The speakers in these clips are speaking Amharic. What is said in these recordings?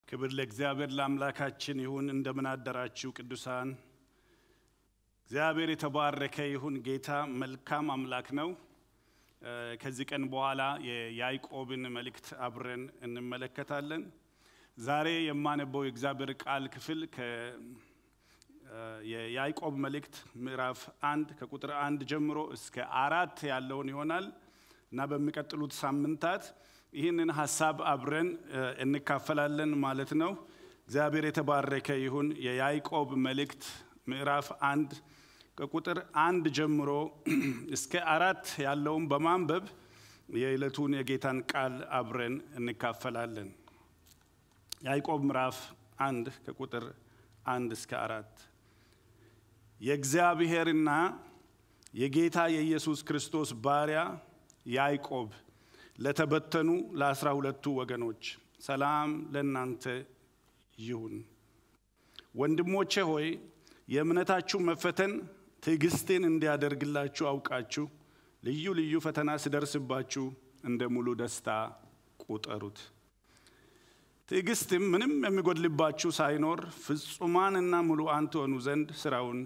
ክብር ለእግዚአብሔር ለአምላካችን ይሁን። እንደምን አደራችሁ ቅዱሳን። እግዚአብሔር የተባረከ ይሁን። ጌታ መልካም አምላክ ነው። ከዚህ ቀን በኋላ የያዕቆብን መልእክት አብረን እንመለከታለን። ዛሬ የማነበው የእግዚአብሔር ቃል ክፍል የያዕቆብ መልእክት ምዕራፍ አንድ ከቁጥር አንድ ጀምሮ እስከ አራት ያለውን ይሆናል እና በሚቀጥሉት ሳምንታት ይህንን ሀሳብ አብረን እንካፈላለን ማለት ነው። እግዚአብሔር የተባረከ ይሁን። የያዕቆብ መልእክት ምዕራፍ አንድ ከቁጥር አንድ ጀምሮ እስከ አራት ያለውን በማንበብ የዕለቱን የጌታን ቃል አብረን እንካፈላለን። ያዕቆብ ምዕራፍ አንድ ከቁጥር አንድ እስከ አራት የእግዚአብሔርና የጌታ የኢየሱስ ክርስቶስ ባሪያ ያዕቆብ ለተበተኑ ለአስራ ሁለቱ ወገኖች ሰላም ለእናንተ ይሁን። ወንድሞቼ ሆይ የእምነታችሁ መፈተን ትዕግስትን እንዲያደርግላችሁ አውቃችሁ ልዩ ልዩ ፈተና ሲደርስባችሁ እንደ ሙሉ ደስታ ቁጠሩት። ትዕግስትም ምንም የሚጎድልባችሁ ሳይኖር ፍጹማንና ሙሉአን ትሆኑ ዘንድ ስራውን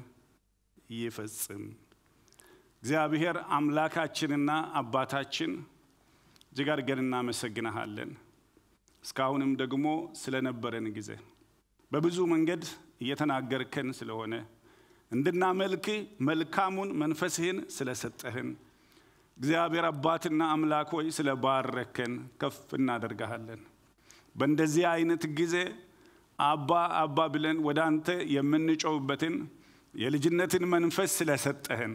ይፈጽም። እግዚአብሔር አምላካችንና አባታችን እጅግ አድርገን እናመሰግንሃለን። እስካሁንም ደግሞ ስለነበረን ጊዜ በብዙ መንገድ እየተናገርከን ስለሆነ እንድናመልክ መልካሙን መንፈስህን ስለሰጠህን እግዚአብሔር አባትና አምላክ ሆይ ስለባረከን ከፍ እናደርግሃለን። በእንደዚህ አይነት ጊዜ አባ አባ ብለን ወደ አንተ የምንጮውበትን የልጅነትን መንፈስ ስለሰጠህን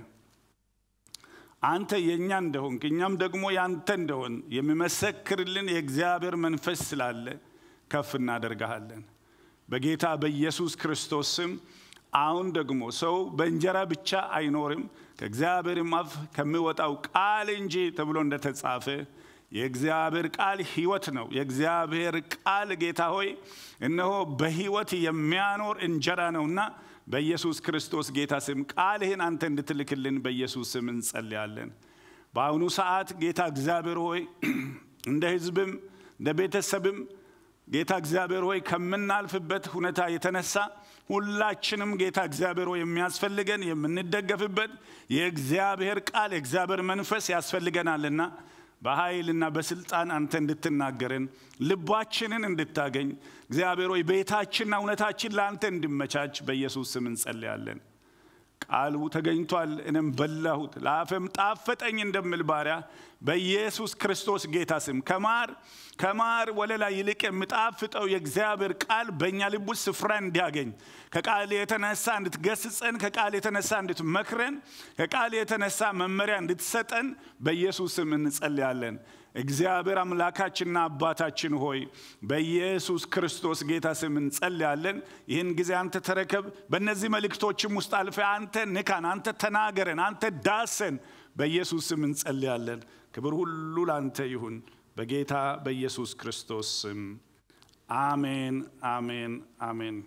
አንተ የእኛ እንደሆንክ እኛም ደግሞ ያንተ እንደሆን የሚመሰክርልን የእግዚአብሔር መንፈስ ስላለ ከፍ እናደርግሃለን። በጌታ በኢየሱስ ክርስቶስ ስም አሁን ደግሞ ሰው በእንጀራ ብቻ አይኖርም ከእግዚአብሔርም አፍ ከሚወጣው ቃል እንጂ ተብሎ እንደተጻፈ የእግዚአብሔር ቃል ሕይወት ነው። የእግዚአብሔር ቃል ጌታ ሆይ እነሆ በሕይወት የሚያኖር እንጀራ ነውና በኢየሱስ ክርስቶስ ጌታ ስም ቃልህን አንተ እንድትልክልን በኢየሱስ ስም እንጸልያለን። በአሁኑ ሰዓት ጌታ እግዚአብሔር ሆይ እንደ ሕዝብም እንደ ቤተሰብም ጌታ እግዚአብሔር ሆይ ከምናልፍበት ሁኔታ የተነሳ ሁላችንም ጌታ እግዚአብሔር ሆይ የሚያስፈልገን የምንደገፍበት የእግዚአብሔር ቃል የእግዚአብሔር መንፈስ ያስፈልገናልና በኃይልና በስልጣን አንተ እንድትናገረን ልባችንን እንድታገኝ እግዚአብሔር ሆይ ቤታችንና እውነታችን ለአንተ እንዲመቻች በኢየሱስ ስም እንጸልያለን። ቃሉ ተገኝቷል፣ እኔም በላሁት፣ ለአፈም ጣፈጠኝ እንደምል ባሪያ በኢየሱስ ክርስቶስ ጌታ ስም ከማር ከማር ወለላ ይልቅ የሚጣፍጠው የእግዚአብሔር ቃል በእኛ ልብ ውስጥ ስፍራ እንዲያገኝ ከቃል የተነሳ እንድትገስጸን፣ ከቃል የተነሳ እንድትመክረን፣ ከቃል የተነሳ መመሪያ እንድትሰጠን በኢየሱስ ስም እንጸልያለን። እግዚአብሔር አምላካችንና አባታችን ሆይ በኢየሱስ ክርስቶስ ጌታ ስም እንጸልያለን። ይህን ጊዜ አንተ ተረከብ። በእነዚህ መልእክቶችም ውስጥ አልፈ አንተ ንካን፣ አንተ ተናገረን፣ አንተ ዳሰን። በኢየሱስ ስም እንጸልያለን። ክብር ሁሉ ለአንተ ይሁን በጌታ በኢየሱስ ክርስቶስ ስም አሜን፣ አሜን፣ አሜን።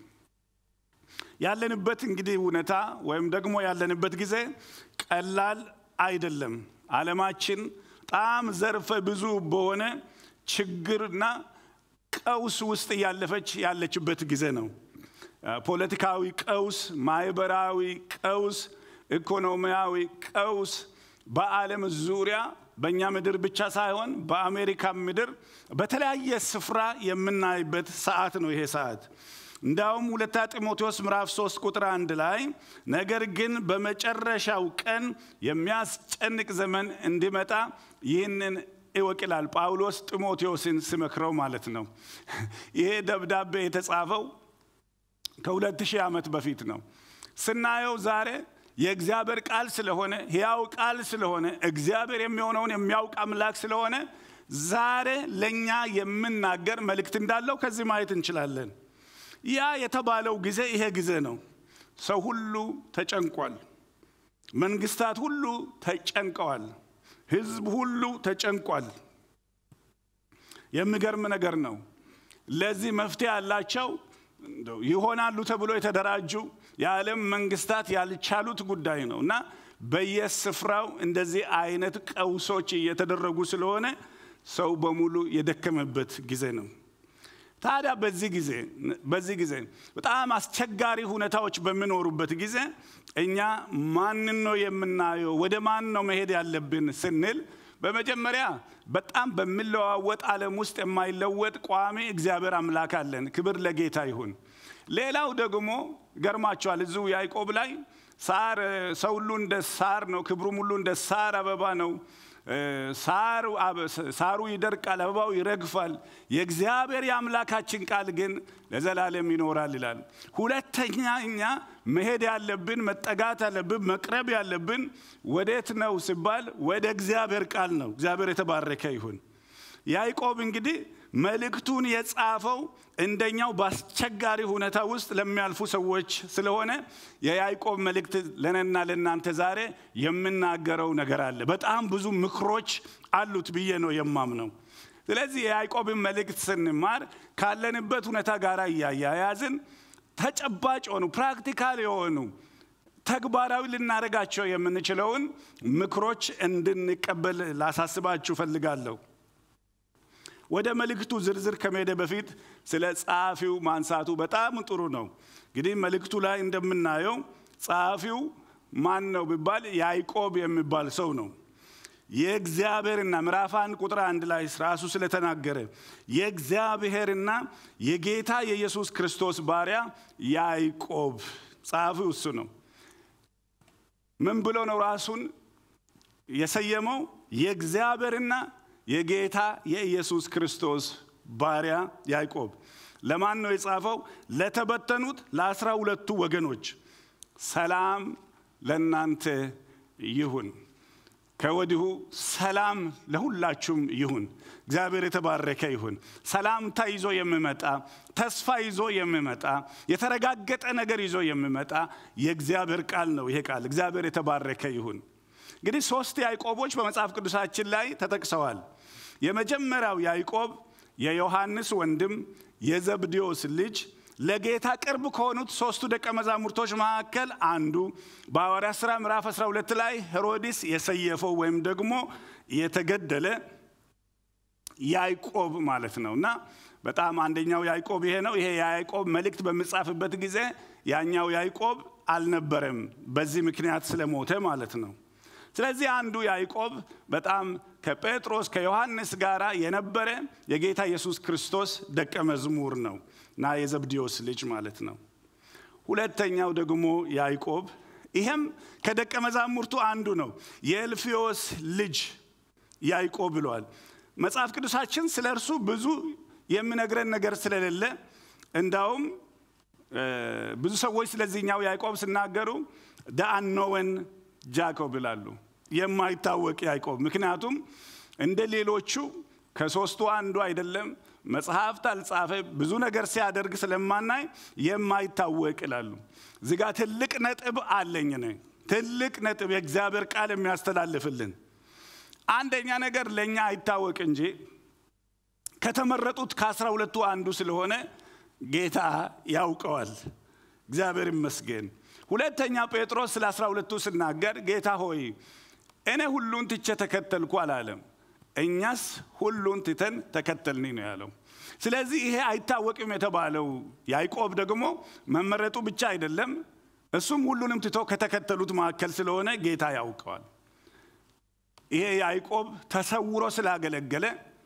ያለንበት እንግዲህ እውነታ ወይም ደግሞ ያለንበት ጊዜ ቀላል አይደለም። ዓለማችን በጣም ዘርፈ ብዙ በሆነ ችግርና ቀውስ ውስጥ እያለፈች ያለችበት ጊዜ ነው። ፖለቲካዊ ቀውስ፣ ማህበራዊ ቀውስ፣ ኢኮኖሚያዊ ቀውስ በዓለም ዙሪያ በእኛ ምድር ብቻ ሳይሆን በአሜሪካ ምድር በተለያየ ስፍራ የምናይበት ሰዓት ነው ይሄ ሰዓት። እንዳውም ሁለታ ጢሞቴዎስ ምዕራፍ 3 ቁጥር አንድ ላይ ነገር ግን በመጨረሻው ቀን የሚያስጨንቅ ዘመን እንዲመጣ ይህንን እወቅ ይላል ጳውሎስ ጢሞቴዎስን ሲመክረው ማለት ነው። ይሄ ደብዳቤ የተጻፈው ከሁለት ሺህ ዓመት በፊት ነው። ስናየው ዛሬ የእግዚአብሔር ቃል ስለሆነ ሕያው ቃል ስለሆነ እግዚአብሔር የሚሆነውን የሚያውቅ አምላክ ስለሆነ ዛሬ ለእኛ የምናገር መልእክት እንዳለው ከዚህ ማየት እንችላለን። ያ የተባለው ጊዜ ይሄ ጊዜ ነው። ሰው ሁሉ ተጨንቋል። መንግስታት ሁሉ ተጨንቀዋል። ህዝብ ሁሉ ተጨንቋል። የሚገርም ነገር ነው። ለዚህ መፍትሄ ያላቸው ይሆናሉ ተብሎ የተደራጁ የዓለም መንግስታት ያልቻሉት ጉዳይ ነው እና በየስፍራው እንደዚህ አይነት ቀውሶች እየተደረጉ ስለሆነ ሰው በሙሉ የደከመበት ጊዜ ነው። ታዲያ በዚህ ጊዜ በዚህ ጊዜ በጣም አስቸጋሪ ሁኔታዎች በሚኖሩበት ጊዜ እኛ ማንን ነው የምናየው? ወደ ማን ነው መሄድ ያለብን ስንል በመጀመሪያ በጣም በሚለዋወጥ ዓለም ውስጥ የማይለወጥ ቋሚ እግዚአብሔር አምላክ አለን። ክብር ለጌታ ይሁን። ሌላው ደግሞ ገርማቸዋል። እዚሁ ያዕቆብ ላይ ሳር ሰው ሁሉ እንደ ሳር ነው፣ ክብሩም ሁሉ እንደ ሳር አበባ ነው። ሳሩ ይደርቃል፣ አበባው ይረግፋል። የእግዚአብሔር የአምላካችን ቃል ግን ለዘላለም ይኖራል ይላል። ሁለተኛ እኛ መሄድ ያለብን መጠጋት ያለብን መቅረብ ያለብን ወዴት ነው ሲባል ወደ እግዚአብሔር ቃል ነው። እግዚአብሔር የተባረከ ይሁን። ያዕቆብ እንግዲህ መልእክቱን የጻፈው እንደኛው በአስቸጋሪ ሁኔታ ውስጥ ለሚያልፉ ሰዎች ስለሆነ የያዕቆብ መልእክት ለነና ለእናንተ ዛሬ የምናገረው ነገር አለ። በጣም ብዙ ምክሮች አሉት ብዬ ነው የማምነው። ስለዚህ የያዕቆብን መልእክት ስንማር ካለንበት ሁኔታ ጋር እያያያዝን ተጨባጭ የሆኑ ፕራክቲካል የሆኑ ተግባራዊ ልናደርጋቸው የምንችለውን ምክሮች እንድንቀበል ላሳስባችሁ ፈልጋለሁ። ወደ መልእክቱ ዝርዝር ከመሄደ በፊት ስለ ጸሐፊው ማንሳቱ በጣም ጥሩ ነው። እንግዲህ መልእክቱ ላይ እንደምናየው ጸሐፊው ማን ነው ቢባል ያዕቆብ የሚባል ሰው ነው። የእግዚአብሔርና ምዕራፍ አንድ ቁጥር አንድ ላይ ራሱ ስለተናገረ የእግዚአብሔርና የጌታ የኢየሱስ ክርስቶስ ባሪያ ያዕቆብ ጸሐፊው እሱ ነው። ምን ብሎ ነው ራሱን የሰየመው? የእግዚአብሔርና የጌታ የኢየሱስ ክርስቶስ ባሪያ ያዕቆብ ለማን ነው የጻፈው? ለተበተኑት ለአስራ ሁለቱ ወገኖች ሰላም ለእናንተ ይሁን። ከወዲሁ ሰላም ለሁላችሁም ይሁን። እግዚአብሔር የተባረከ ይሁን። ሰላምታ ይዞ የሚመጣ ተስፋ ይዞ የሚመጣ የተረጋገጠ ነገር ይዞ የሚመጣ የእግዚአብሔር ቃል ነው። ይሄ ቃል እግዚአብሔር የተባረከ ይሁን። እንግዲህ ሶስት ያዕቆቦች በመጽሐፍ ቅዱሳችን ላይ ተጠቅሰዋል። የመጀመሪያው ያዕቆብ የዮሐንስ ወንድም የዘብዴዎስ ልጅ ለጌታ ቅርብ ከሆኑት ሶስቱ ደቀ መዛሙርቶች መካከል አንዱ በሐዋርያት ሥራ ምዕራፍ 12 ላይ ሄሮድስ የሰየፈው ወይም ደግሞ የተገደለ ያዕቆብ ማለት ነው እና በጣም አንደኛው ያዕቆብ ይሄ ነው። ይሄ የያዕቆብ መልእክት በሚጻፍበት ጊዜ ያኛው ያዕቆብ አልነበረም፣ በዚህ ምክንያት ስለሞተ ማለት ነው። ስለዚህ አንዱ ያዕቆብ በጣም ከጴጥሮስ ከዮሐንስ ጋር የነበረ የጌታ ኢየሱስ ክርስቶስ ደቀ መዝሙር ነው እና የዘብዴዎስ ልጅ ማለት ነው። ሁለተኛው ደግሞ ያዕቆብ ይሄም ከደቀ መዛሙርቱ አንዱ ነው። የእልፍዮስ ልጅ ያዕቆብ ብለዋል። መጽሐፍ ቅዱሳችን ስለ እርሱ ብዙ የሚነግረን ነገር ስለሌለ እንዳውም ብዙ ሰዎች ስለዚህኛው ያዕቆብ ሲናገሩ ዳአኖወን ጃኮብ ይላሉ፣ የማይታወቅ ያዕቆብ። ምክንያቱም እንደ ሌሎቹ ከሶስቱ አንዱ አይደለም፣ መጽሐፍት አልጻፈ፣ ብዙ ነገር ሲያደርግ ስለማናይ የማይታወቅ ይላሉ። እዚህ ጋ ትልቅ ነጥብ አለኝ ነ ትልቅ ነጥብ የእግዚአብሔር ቃል የሚያስተላልፍልን አንደኛ ነገር ለእኛ አይታወቅ እንጂ ከተመረጡት ከአስራ ሁለቱ አንዱ ስለሆነ ጌታ ያውቀዋል። እግዚአብሔር ይመስገን። ሁለተኛ ጴጥሮስ ስለ አስራ ሁለቱ ስናገር ጌታ ሆይ እኔ ሁሉን ትቼ ተከተልኩ አላለም። እኛስ ሁሉን ትተን ተከተልኒ ነው ያለው። ስለዚህ ይሄ አይታወቅም የተባለው ያዕቆብ ደግሞ መመረጡ ብቻ አይደለም፣ እሱም ሁሉንም ትቶ ከተከተሉት መካከል ስለሆነ ጌታ ያውቀዋል። ይሄ ያዕቆብ ተሰውሮ ስላገለገለ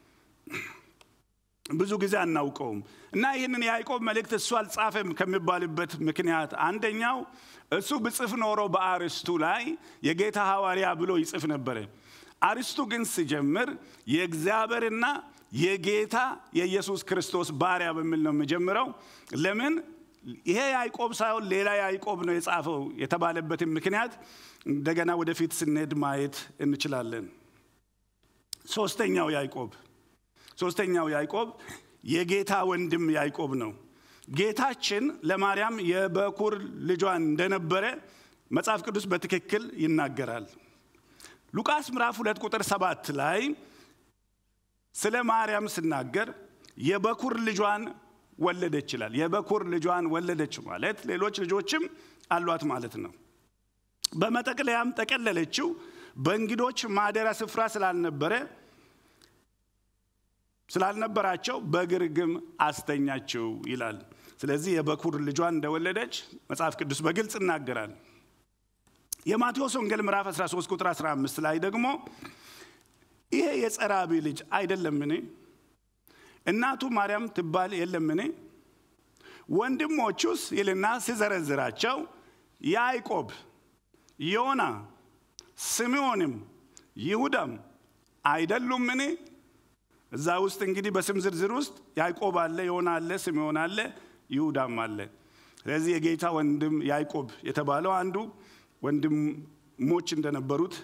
ብዙ ጊዜ አናውቀውም እና ይህንን የያዕቆብ መልእክት እሱ አልጻፈም ከሚባልበት ምክንያት አንደኛው እሱ ብጽፍ ኖሮ በአርስቱ ላይ የጌታ ሐዋርያ ብሎ ይጽፍ ነበረ። አርስቱ ግን ሲጀምር የእግዚአብሔርና የጌታ የኢየሱስ ክርስቶስ ባሪያ በሚል ነው የሚጀምረው። ለምን ይሄ ያዕቆብ ሳይሆን ሌላ ያዕቆብ ነው የጻፈው የተባለበትን ምክንያት እንደገና ወደፊት ስንሄድ ማየት እንችላለን። ሶስተኛው ያዕቆብ ሶስተኛው ያዕቆብ የጌታ ወንድም ያዕቆብ ነው። ጌታችን ለማርያም የበኩር ልጇን እንደነበረ መጽሐፍ ቅዱስ በትክክል ይናገራል። ሉቃስ ምዕራፍ ሁለት ቁጥር ሰባት ላይ ስለ ማርያም ስናገር የበኩር ልጇን ወለደች ይላል። የበኩር ልጇን ወለደች ማለት ሌሎች ልጆችም አሏት ማለት ነው። በመጠቅለያም ጠቀለለችው። በእንግዶች ማደሪያ ስፍራ ስላልነበረ ስላልነበራቸው በግርግም አስተኛችው ይላል። ስለዚህ የበኩር ልጇን እንደወለደች መጽሐፍ ቅዱስ በግልጽ ይናገራል። የማቴዎስ ወንጌል ምዕራፍ 13 ቁጥር 15 ላይ ደግሞ ይሄ የጸራቢ ልጅ አይደለምን? እናቱ ማርያም ትባል የለምን? ወንድሞቹስ ይልና ሲዘረዝራቸው ያዕቆብ፣ ዮና፣ ስምዖንም ይሁዳም አይደሉምን? እዛ ውስጥ እንግዲህ በስም ዝርዝር ውስጥ ያዕቆብ አለ፣ ዮና አለ፣ ስምዖን አለ፣ ይሁዳም አለ። ስለዚህ የጌታ ወንድም ያዕቆብ የተባለው አንዱ ወንድሞች እንደነበሩት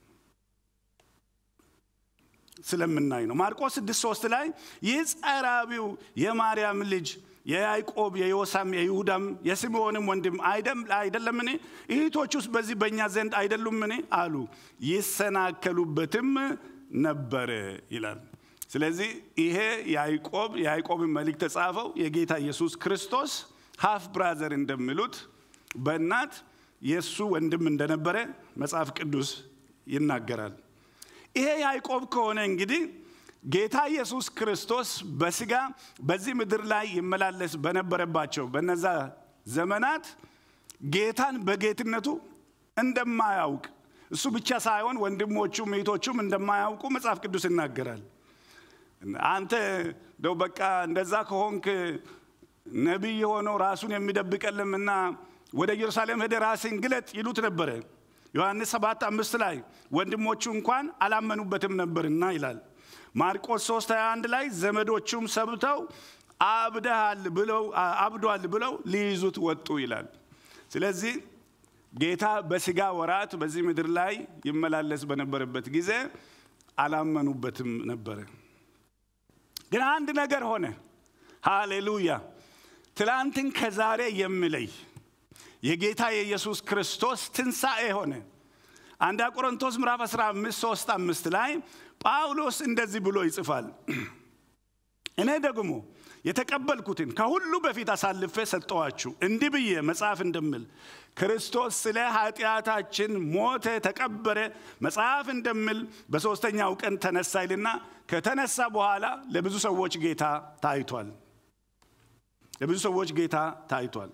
ስለምናይ ነው። ማርቆስ 6 3 ላይ ይህ ጸራቢው የማርያም ልጅ የያዕቆብ የዮሳም የይሁዳም የስምዖንም ወንድም አይደለምን? እህቶች ውስጥ በዚህ በእኛ ዘንድ አይደሉምን? አሉ። ይሰናከሉበትም ነበር ይላል። ስለዚህ ይሄ ያዕቆብ የያዕቆብን መልእክት ተጻፈው የጌታ ኢየሱስ ክርስቶስ ሃፍ ብራዘር እንደሚሉት በእናት የእሱ ወንድም እንደነበረ መጽሐፍ ቅዱስ ይናገራል። ይሄ ያዕቆብ ከሆነ እንግዲህ ጌታ ኢየሱስ ክርስቶስ በስጋ በዚህ ምድር ላይ ይመላለስ በነበረባቸው በነዛ ዘመናት ጌታን በጌትነቱ እንደማያውቅ እሱ ብቻ ሳይሆን ወንድሞቹም እህቶቹም እንደማያውቁ መጽሐፍ ቅዱስ ይናገራል። አንተ እንደው በቃ እንደዛ ከሆንክ ነቢይ ሆነው ራሱን የሚደብቀልምና ወደ ኢየሩሳሌም ሄደ ራስን ግለጥ ይሉት ነበረ። ዮሐንስ 7 አምስት ላይ ወንድሞቹ እንኳን አላመኑበትም ነበርና ይላል። ማርቆስ 3 21 ላይ ዘመዶቹም ሰብተው አብደሃል ብለው አብዷል ብለው ሊይዙት ወጡ ይላል። ስለዚህ ጌታ በስጋ ወራት በዚህ ምድር ላይ ይመላለስ በነበረበት ጊዜ አላመኑበትም ነበረ። ግን አንድ ነገር ሆነ። ሃሌሉያ! ትላንትን ከዛሬ የሚለይ የጌታ የኢየሱስ ክርስቶስ ትንሣኤ ሆነ። አንዳ ቆሮንቶስ ምዕራፍ 15 3 5 ላይ ጳውሎስ እንደዚህ ብሎ ይጽፋል። እኔ ደግሞ የተቀበልኩትን ከሁሉ በፊት አሳልፌ ሰጠዋችሁ፣ እንዲህ ብዬ መጽሐፍ እንደምል ክርስቶስ ስለ ኃጢአታችን ሞተ፣ ተቀበረ፣ መጽሐፍ እንደምል በሦስተኛው ቀን ተነሳ ይልና ከተነሳ በኋላ ለብዙ ሰዎች ጌታ ታይቷል። ለብዙ ሰዎች ጌታ ታይቷል።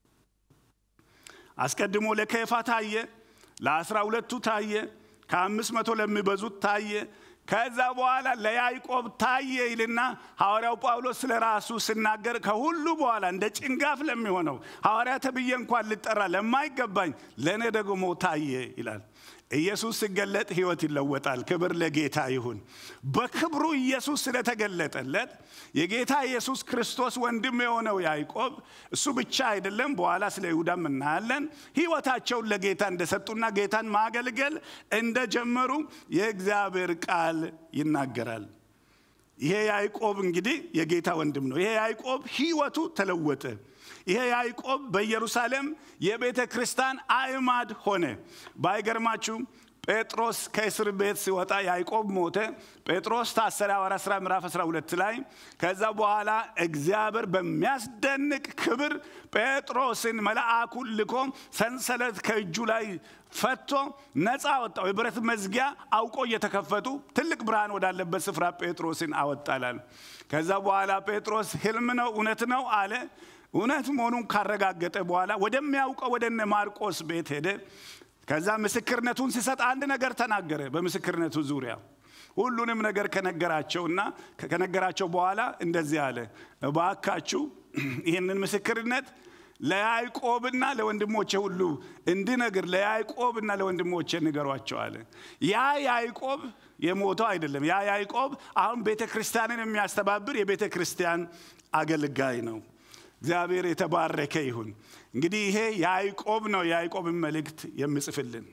አስቀድሞ ለኬፋ ታየ፣ ለአስራ ሁለቱ ታየ፣ ከአምስት መቶ ለሚበዙት ታየ። ከዛ በኋላ ለያዕቆብ ታየ ይልና ሐዋርያው ጳውሎስ ስለ ራሱ ሲናገር ከሁሉ በኋላ እንደ ጭንጋፍ ለሚሆነው ሐዋርያ ተብዬ እንኳን ልጠራ ለማይገባኝ ለእኔ ደግሞ ታየ ይላል። ኢየሱስ ሲገለጥ ሕይወት ይለወጣል። ክብር ለጌታ ይሁን። በክብሩ ኢየሱስ ስለተገለጠለት የጌታ ኢየሱስ ክርስቶስ ወንድም የሆነው ያዕቆብ እሱ ብቻ አይደለም፣ በኋላ ስለ ይሁዳም እናያለን። ሕይወታቸውን ለጌታ እንደሰጡና ጌታን ማገልገል እንደጀመሩ የእግዚአብሔር ቃል ይናገራል። ይሄ ያዕቆብ እንግዲህ የጌታ ወንድም ነው። ይሄ ያዕቆብ ሕይወቱ ተለወጠ። ይሄ ያዕቆብ በኢየሩሳሌም የቤተ ክርስቲያን አዕማድ ሆነ። ባይገርማችሁ ጴጥሮስ ከእስር ቤት ሲወጣ ያዕቆብ ሞተ። ጴጥሮስ ታሰረ። ሐዋርያት ሥራ ምዕራፍ 12 ላይ ከዛ በኋላ እግዚአብሔር በሚያስደንቅ ክብር ጴጥሮስን መልአኩን ልኮ ሰንሰለት ከእጁ ላይ ፈቶ ነፃ አወጣው። የብረት መዝጊያ አውቆ እየተከፈቱ ትልቅ ብርሃን ወዳለበት ስፍራ ጴጥሮስን አወጣላል። ከዛ በኋላ ጴጥሮስ ሕልም ነው እውነት ነው አለ። እውነት መሆኑን ካረጋገጠ በኋላ ወደሚያውቀው ወደ እነ ማርቆስ ቤት ሄደ። ከዛ ምስክርነቱን ሲሰጥ አንድ ነገር ተናገረ። በምስክርነቱ ዙሪያ ሁሉንም ነገር ከነገራቸውና ከነገራቸው በኋላ እንደዚህ አለ፣ እባካችሁ ይህንን ምስክርነት ለያዕቆብና ለወንድሞቼ ሁሉ እንድነግር ለያዕቆብና ለወንድሞቼ ንገሯቸው አለ። ያ ያዕቆብ የሞተው አይደለም። ያ ያዕቆብ አሁን ቤተ ክርስቲያንን የሚያስተባብር የቤተ ክርስቲያን አገልጋይ ነው። እግዚአብሔር የተባረከ ይሁን። እንግዲህ ይሄ ያዕቆብ ነው የያዕቆብን መልእክት የሚጽፍልን።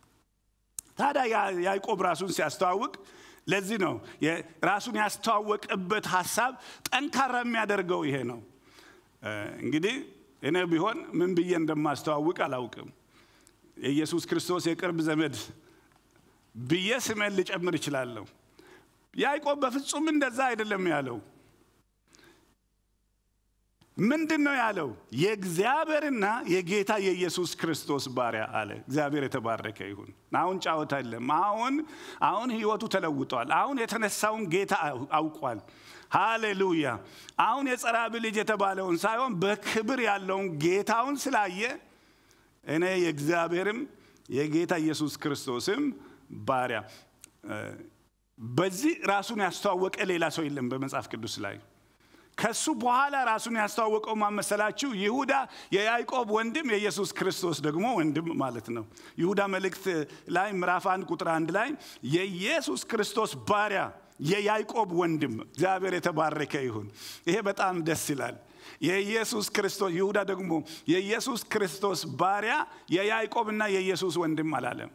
ታዲያ ያዕቆብ ራሱን ሲያስተዋውቅ ለዚህ ነው ራሱን ያስተዋወቀበት ሀሳብ ጠንካራ የሚያደርገው ይሄ ነው። እንግዲህ እኔ ቢሆን ምን ብዬ እንደማስተዋውቅ አላውቅም። የኢየሱስ ክርስቶስ የቅርብ ዘመድ ብዬ ስሜን ልጨምር እችላለሁ። ያዕቆብ በፍጹም እንደዛ አይደለም ያለው። ምንድን ነው ያለው? የእግዚአብሔርና የጌታ የኢየሱስ ክርስቶስ ባሪያ አለ። እግዚአብሔር የተባረከ ይሁን። አሁን ጫወታ የለም። አሁን አሁን ህይወቱ ተለውጧል። አሁን የተነሳውን ጌታ አውቋል። ሃሌሉያ። አሁን የጸራቢ ልጅ የተባለውን ሳይሆን በክብር ያለውን ጌታውን ስላየ እኔ የእግዚአብሔርም የጌታ ኢየሱስ ክርስቶስም ባሪያ። በዚህ ራሱን ያስተዋወቀ ሌላ ሰው የለም በመጽሐፍ ቅዱስ ላይ። ከሱ በኋላ ራሱን ያስተዋወቀው ማመሰላችሁ ይሁዳ የያዕቆብ ወንድም የኢየሱስ ክርስቶስ ደግሞ ወንድም ማለት ነው። ይሁዳ መልእክት ላይ ምዕራፍ አንድ ቁጥር አንድ ላይ የኢየሱስ ክርስቶስ ባሪያ የያዕቆብ ወንድም እግዚአብሔር የተባረከ ይሁን። ይሄ በጣም ደስ ይላል። የኢየሱስ ክርስቶስ ይሁዳ ደግሞ የኢየሱስ ክርስቶስ ባሪያ የያዕቆብና የኢየሱስ ወንድም አላለም።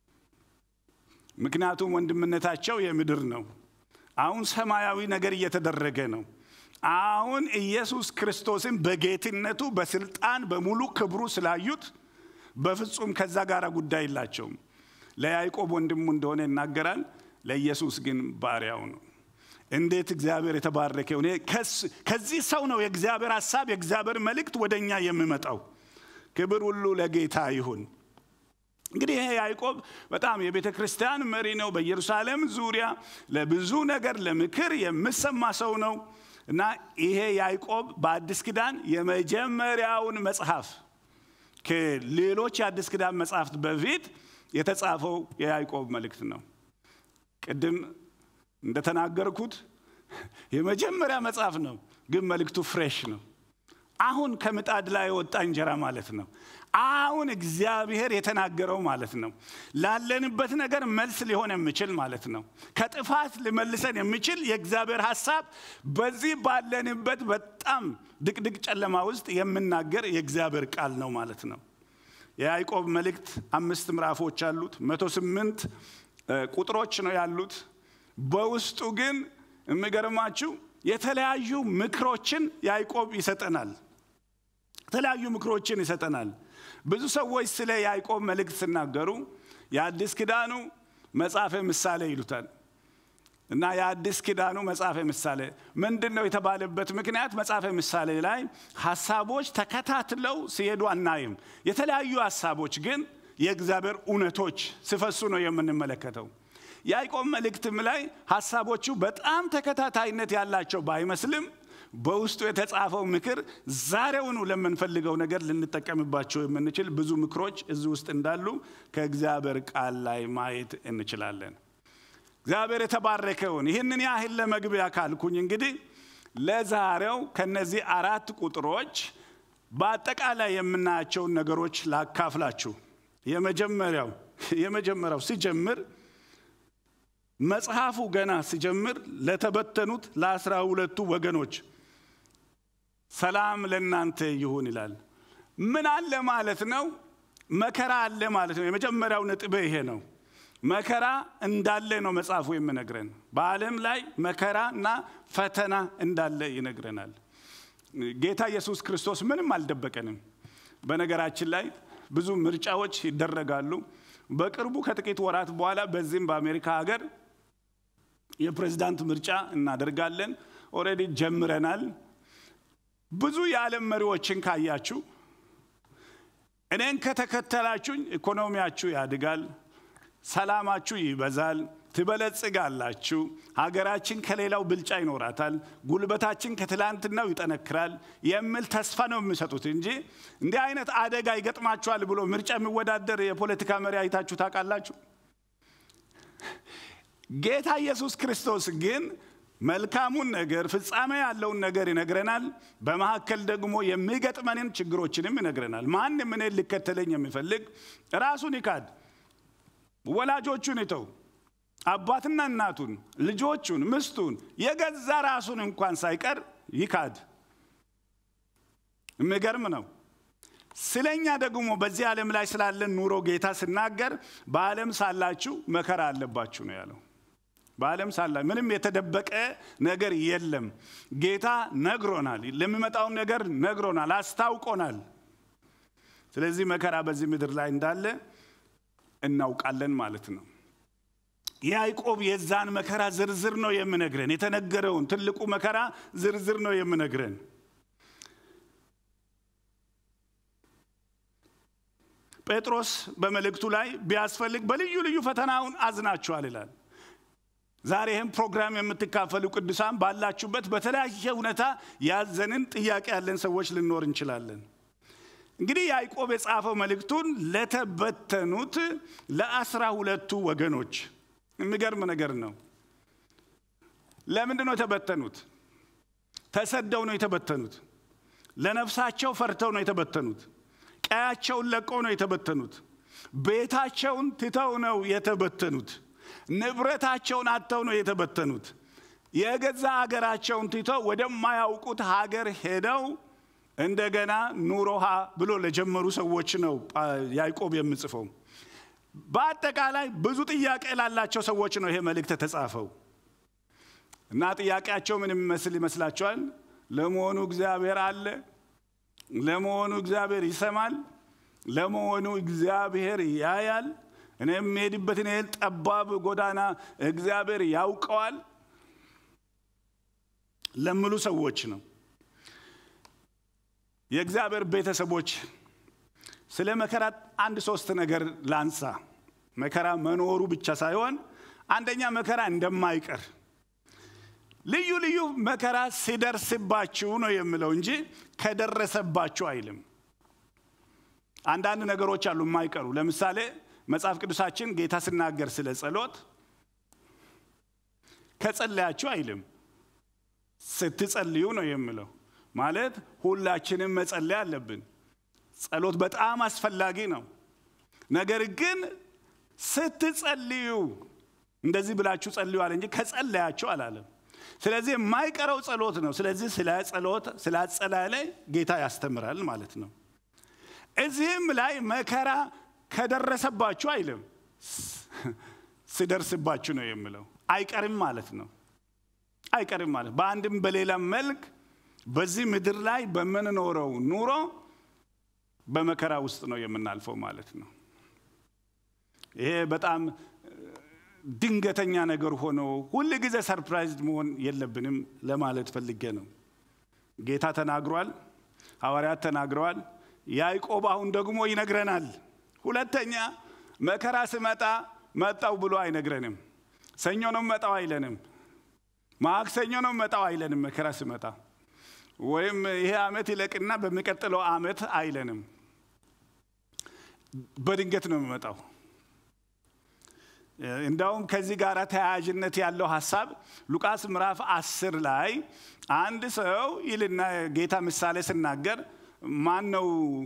ምክንያቱም ወንድምነታቸው የምድር ነው። አሁን ሰማያዊ ነገር እየተደረገ ነው። አሁን ኢየሱስ ክርስቶስን በጌትነቱ በስልጣን በሙሉ ክብሩ ስላዩት በፍጹም ከዛ ጋር ጉዳይ የላቸውም። ለያዕቆብ ወንድሙ እንደሆነ ይናገራል። ለኢየሱስ ግን ባሪያው ነው። እንዴት እግዚአብሔር የተባረከ ሆነ። ከዚህ ሰው ነው የእግዚአብሔር ሀሳብ የእግዚአብሔር መልእክት ወደ እኛ የሚመጣው። ክብር ሁሉ ለጌታ ይሁን። እንግዲህ ይሄ ያዕቆብ በጣም የቤተ ክርስቲያን መሪ ነው። በኢየሩሳሌም ዙሪያ ለብዙ ነገር ለምክር የምሰማ ሰው ነው እና ይሄ ያዕቆብ በአዲስ ኪዳን የመጀመሪያውን መጽሐፍ ከሌሎች የአዲስ ኪዳን መጽሐፍት በፊት የተጻፈው የያዕቆብ መልእክት ነው። ቅድም እንደተናገርኩት የመጀመሪያ መጽሐፍ ነው፣ ግን መልእክቱ ፍሬሽ ነው። አሁን ከምጣድ ላይ የወጣ እንጀራ ማለት ነው። አሁን እግዚአብሔር የተናገረው ማለት ነው። ላለንበት ነገር መልስ ሊሆን የሚችል ማለት ነው። ከጥፋት ሊመልሰን የሚችል የእግዚአብሔር ሀሳብ በዚህ ባለንበት በጣም ድቅድቅ ጨለማ ውስጥ የምናገር የእግዚአብሔር ቃል ነው ማለት ነው። የያዕቆብ መልእክት አምስት ምዕራፎች አሉት። መቶ ስምንት ቁጥሮች ነው ያሉት። በውስጡ ግን የሚገርማችሁ የተለያዩ ምክሮችን ያዕቆብ ይሰጠናል። የተለያዩ ምክሮችን ይሰጠናል። ብዙ ሰዎች ስለ ያዕቆብ መልእክት ሲናገሩ የአዲስ ኪዳኑ መጽሐፈ ምሳሌ ይሉታል እና የአዲስ ኪዳኑ መጽሐፈ ምሳሌ ምንድን ነው የተባለበት ምክንያት መጽሐፈ ምሳሌ ላይ ሀሳቦች ተከታትለው ሲሄዱ አናይም። የተለያዩ ሀሳቦች ግን የእግዚአብሔር እውነቶች ሲፈሱ ነው የምንመለከተው። ያዕቆብ መልእክትም ላይ ሀሳቦቹ በጣም ተከታታይነት ያላቸው ባይመስልም በውስጡ የተጻፈው ምክር ዛሬውኑ ለምንፈልገው ነገር ልንጠቀምባቸው የምንችል ብዙ ምክሮች እዚህ ውስጥ እንዳሉ ከእግዚአብሔር ቃል ላይ ማየት እንችላለን። እግዚአብሔር የተባረከውን ይህንን ያህል ለመግቢያ ካልኩኝ እንግዲህ ለዛሬው ከነዚህ አራት ቁጥሮች በአጠቃላይ የምናያቸውን ነገሮች ላካፍላችሁ። የመጀመሪያው የመጀመሪያው ሲጀምር መጽሐፉ ገና ሲጀምር ለተበተኑት ለአስራ ሁለቱ ወገኖች ሰላም ለእናንተ ይሁን ይላል። ምን አለ ማለት ነው? መከራ አለ ማለት ነው። የመጀመሪያው ነጥብ ይሄ ነው። መከራ እንዳለ ነው መጽሐፉ የሚነግረን። በዓለም ላይ መከራ እና ፈተና እንዳለ ይነግረናል። ጌታ ኢየሱስ ክርስቶስ ምንም አልደበቀንም። በነገራችን ላይ ብዙ ምርጫዎች ይደረጋሉ። በቅርቡ ከጥቂት ወራት በኋላ በዚህም በአሜሪካ ሀገር የፕሬዝዳንት ምርጫ እናደርጋለን። ኦልሬዲ ጀምረናል። ብዙ የዓለም መሪዎችን ካያችሁ፣ እኔን ከተከተላችሁኝ ኢኮኖሚያችሁ ያድጋል፣ ሰላማችሁ ይበዛል፣ ትበለጽጋላችሁ፣ ሀገራችን ከሌላው ብልጫ ይኖራታል፣ ጉልበታችን ከትላንትናው ይጠነክራል የሚል ተስፋ ነው የሚሰጡት እንጂ እንዲህ አይነት አደጋ ይገጥማችኋል ብሎ ምርጫ የሚወዳደር የፖለቲካ መሪ አይታችሁ ታውቃላችሁ? ጌታ ኢየሱስ ክርስቶስ ግን መልካሙን ነገር ፍጻሜ ያለውን ነገር ይነግረናል። በመካከል ደግሞ የሚገጥመንን ችግሮችንም ይነግረናል። ማንም እኔን ሊከተለኝ የሚፈልግ ራሱን ይካድ፣ ወላጆቹን ይተው፣ አባትና እናቱን፣ ልጆቹን፣ ምስቱን፣ የገዛ ራሱን እንኳን ሳይቀር ይካድ። የሚገርም ነው። ስለኛ ደግሞ በዚህ ዓለም ላይ ስላለን ኑሮ ጌታ ሲናገር በዓለም ሳላችሁ መከራ አለባችሁ ነው ያለው። በዓለም ሳላ ምንም የተደበቀ ነገር የለም። ጌታ ነግሮናል፣ ለሚመጣውን ነገር ነግሮናል፣ አስታውቆናል። ስለዚህ መከራ በዚህ ምድር ላይ እንዳለ እናውቃለን ማለት ነው። ያዕቆብ የዛን መከራ ዝርዝር ነው የምነግረን። የተነገረውን ትልቁ መከራ ዝርዝር ነው የምነግረን። ጴጥሮስ በመልእክቱ ላይ ቢያስፈልግ በልዩ ልዩ ፈተናውን አዝናችኋል ይላል። ዛሬ ይህም ፕሮግራም የምትካፈሉ ቅዱሳን ባላችሁበት በተለያየ ሁኔታ ያዘንን ጥያቄ ያለን ሰዎች ልኖር እንችላለን። እንግዲህ ያዕቆብ የጻፈው መልእክቱን ለተበተኑት ለአስራ ሁለቱ ወገኖች የሚገርም ነገር ነው። ለምንድን ነው የተበተኑት? ተሰደው ነው የተበተኑት። ለነፍሳቸው ፈርተው ነው የተበተኑት። ቀያቸውን ለቀው ነው የተበተኑት። ቤታቸውን ትተው ነው የተበተኑት። ንብረታቸውን አጥተው ነው የተበተኑት። የገዛ ሀገራቸውን ትተው ወደማያውቁት ሀገር ሄደው እንደገና ኑሮሃ ብሎ ለጀመሩ ሰዎች ነው ያዕቆብ የምጽፈው። በአጠቃላይ ብዙ ጥያቄ ላላቸው ሰዎች ነው ይሄ መልእክት የተጻፈው እና ጥያቄያቸው ምን የሚመስል ይመስላችኋል? ለመሆኑ እግዚአብሔር አለ? ለመሆኑ እግዚአብሔር ይሰማል? ለመሆኑ እግዚአብሔር ያያል? እኔ የምሄድበትን ይህን ጠባብ ጎዳና እግዚአብሔር ያውቀዋል ለምሉ ሰዎች ነው። የእግዚአብሔር ቤተሰቦች ስለ መከራ አንድ ሶስት ነገር ላንሳ። መከራ መኖሩ ብቻ ሳይሆን አንደኛ መከራ እንደማይቀር ልዩ ልዩ መከራ ሲደርስባችሁ ነው የምለው እንጂ ከደረሰባችሁ አይልም። አንዳንድ ነገሮች አሉ የማይቀሩ። ለምሳሌ መጽሐፍ ቅዱሳችን ጌታ ሲናገር ስለ ጸሎት ከጸለያችሁ አይልም፣ ስትጸልዩ ነው የምለው። ማለት ሁላችንም መጸለይ አለብን። ጸሎት በጣም አስፈላጊ ነው። ነገር ግን ስትጸልዩ እንደዚህ ብላችሁ ጸልዩአል እንጂ ከጸለያችሁ አላለም። ስለዚህ የማይቀረው ጸሎት ነው። ስለዚህ ስለ ጸሎት ስለ አጸላለይ ጌታ ያስተምራል ማለት ነው። እዚህም ላይ መከራ ከደረሰባችሁ አይልም፣ ሲደርስባችሁ ነው የምለው። አይቀርም ማለት ነው። አይቀርም ማለት በአንድም በሌላም መልክ በዚህ ምድር ላይ በምንኖረው ኑሮ በመከራ ውስጥ ነው የምናልፈው ማለት ነው። ይሄ በጣም ድንገተኛ ነገር ሆኖ ሁል ጊዜ ሰርፕራይዝድ መሆን የለብንም ለማለት ፈልጌ ነው። ጌታ ተናግሯል፣ ሐዋርያት ተናግረዋል። ያዕቆብ አሁን ደግሞ ይነግረናል። ሁለተኛ መከራ ስመጣ መጣው ብሎ አይነግረንም። ሰኞ ነው መጣው አይለንም። ማክሰኞ ነው መጣው አይለንም። መከራ ስመጣ ወይም ይሄ ዓመት ይለቅና በሚቀጥለው ዓመት አይለንም። በድንገት ነው የሚመጣው። እንዳውም ከዚህ ጋር ተያያዥነት ያለው ሀሳብ ሉቃስ ምዕራፍ አስር ላይ አንድ ሰው ይልና ጌታ ምሳሌ ስናገር ማን ነው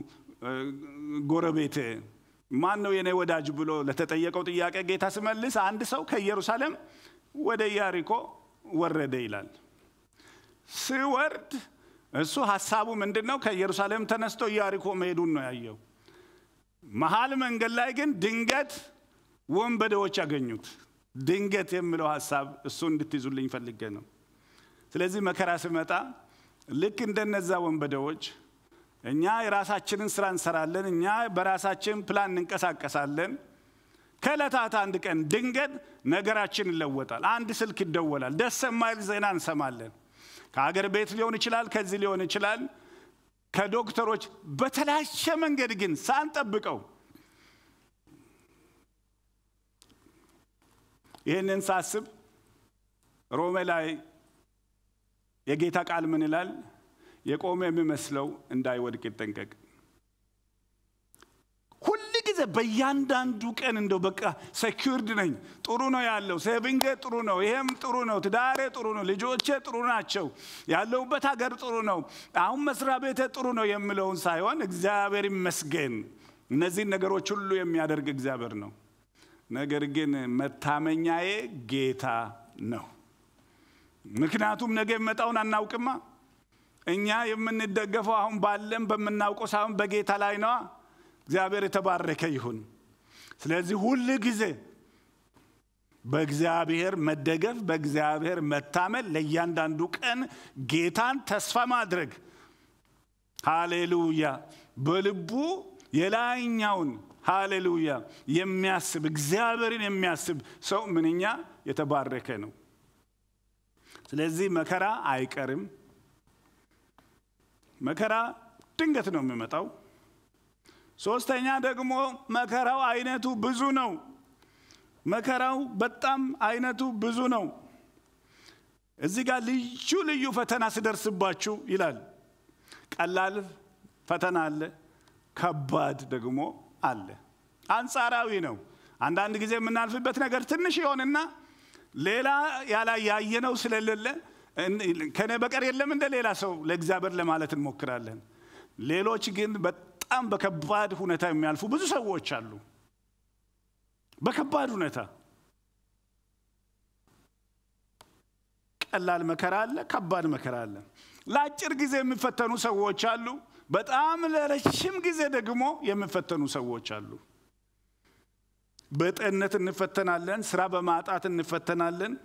ጎረቤት ማን ነው የኔ ወዳጅ ብሎ ለተጠየቀው ጥያቄ ጌታ ስመልስ አንድ ሰው ከኢየሩሳሌም ወደ ኢያሪኮ ወረደ ይላል። ሲወርድ እሱ ሀሳቡ ምንድን ነው? ከኢየሩሳሌም ተነስቶ ኢያሪኮ መሄዱን ነው ያየው። መሀል መንገድ ላይ ግን ድንገት ወንበዴዎች ያገኙት። ድንገት የሚለው ሀሳብ እሱ እንድትይዙልኝ ፈልጌ ነው። ስለዚህ መከራ ሲመጣ ልክ እንደነዛ ወንበዴዎች እኛ የራሳችንን ስራ እንሰራለን፣ እኛ በራሳችን ፕላን እንንቀሳቀሳለን። ከዕለታት አንድ ቀን ድንገት ነገራችን ይለወጣል። አንድ ስልክ ይደወላል፣ ደስ የማይል ዜና እንሰማለን። ከሀገር ቤት ሊሆን ይችላል፣ ከዚህ ሊሆን ይችላል፣ ከዶክተሮች በተለያየ መንገድ ግን ሳንጠብቀው ይህንን ሳስብ ሮሜ ላይ የጌታ ቃል ምን ይላል? የቆመ የሚመስለው እንዳይወድቅ ይጠንቀቅ። ሁል ጊዜ በእያንዳንዱ ቀን እንደው በቃ ሴኪርድ ነኝ፣ ጥሩ ነው ያለው፣ ሴቪንጌ ጥሩ ነው፣ ይሄም ጥሩ ነው፣ ትዳሬ ጥሩ ነው፣ ልጆቼ ጥሩ ናቸው፣ ያለሁበት ሀገር ጥሩ ነው፣ አሁን መስሪያ ቤቴ ጥሩ ነው የምለውን ሳይሆን እግዚአብሔር ይመስገን፣ እነዚህን ነገሮች ሁሉ የሚያደርግ እግዚአብሔር ነው። ነገር ግን መታመኛዬ ጌታ ነው። ምክንያቱም ነገ የመጣውን አናውቅማ። እኛ የምንደገፈው አሁን ባለን በምናውቀው ሳይሆን በጌታ ላይ ነዋ። እግዚአብሔር የተባረከ ይሁን። ስለዚህ ሁል ጊዜ በእግዚአብሔር መደገፍ፣ በእግዚአብሔር መታመን፣ ለእያንዳንዱ ቀን ጌታን ተስፋ ማድረግ ሃሌሉያ በልቡ የላይኛውን ሃሌሉያ የሚያስብ እግዚአብሔርን የሚያስብ ሰው ምንኛ የተባረከ ነው። ስለዚህ መከራ አይቀርም። መከራ ድንገት ነው የሚመጣው። ሶስተኛ ደግሞ መከራው አይነቱ ብዙ ነው። መከራው በጣም አይነቱ ብዙ ነው። እዚህ ጋር ልዩ ልዩ ፈተና ስደርስባችሁ ይላል። ቀላል ፈተና አለ፣ ከባድ ደግሞ አለ። አንጻራዊ ነው። አንዳንድ ጊዜ የምናልፍበት ነገር ትንሽ ይሆንና ሌላ ያላ ያየነው ስለሌለ ከኔ በቀር የለም እንደ ሌላ ሰው ለእግዚአብሔር ለማለት እንሞክራለን። ሌሎች ግን በጣም በከባድ ሁኔታ የሚያልፉ ብዙ ሰዎች አሉ። በከባድ ሁኔታ ቀላል መከራ አለ፣ ከባድ መከራ አለ። ለአጭር ጊዜ የሚፈተኑ ሰዎች አሉ። በጣም ለረጅም ጊዜ ደግሞ የሚፈተኑ ሰዎች አሉ። በጤንነት እንፈተናለን። ስራ በማጣት እንፈተናለን።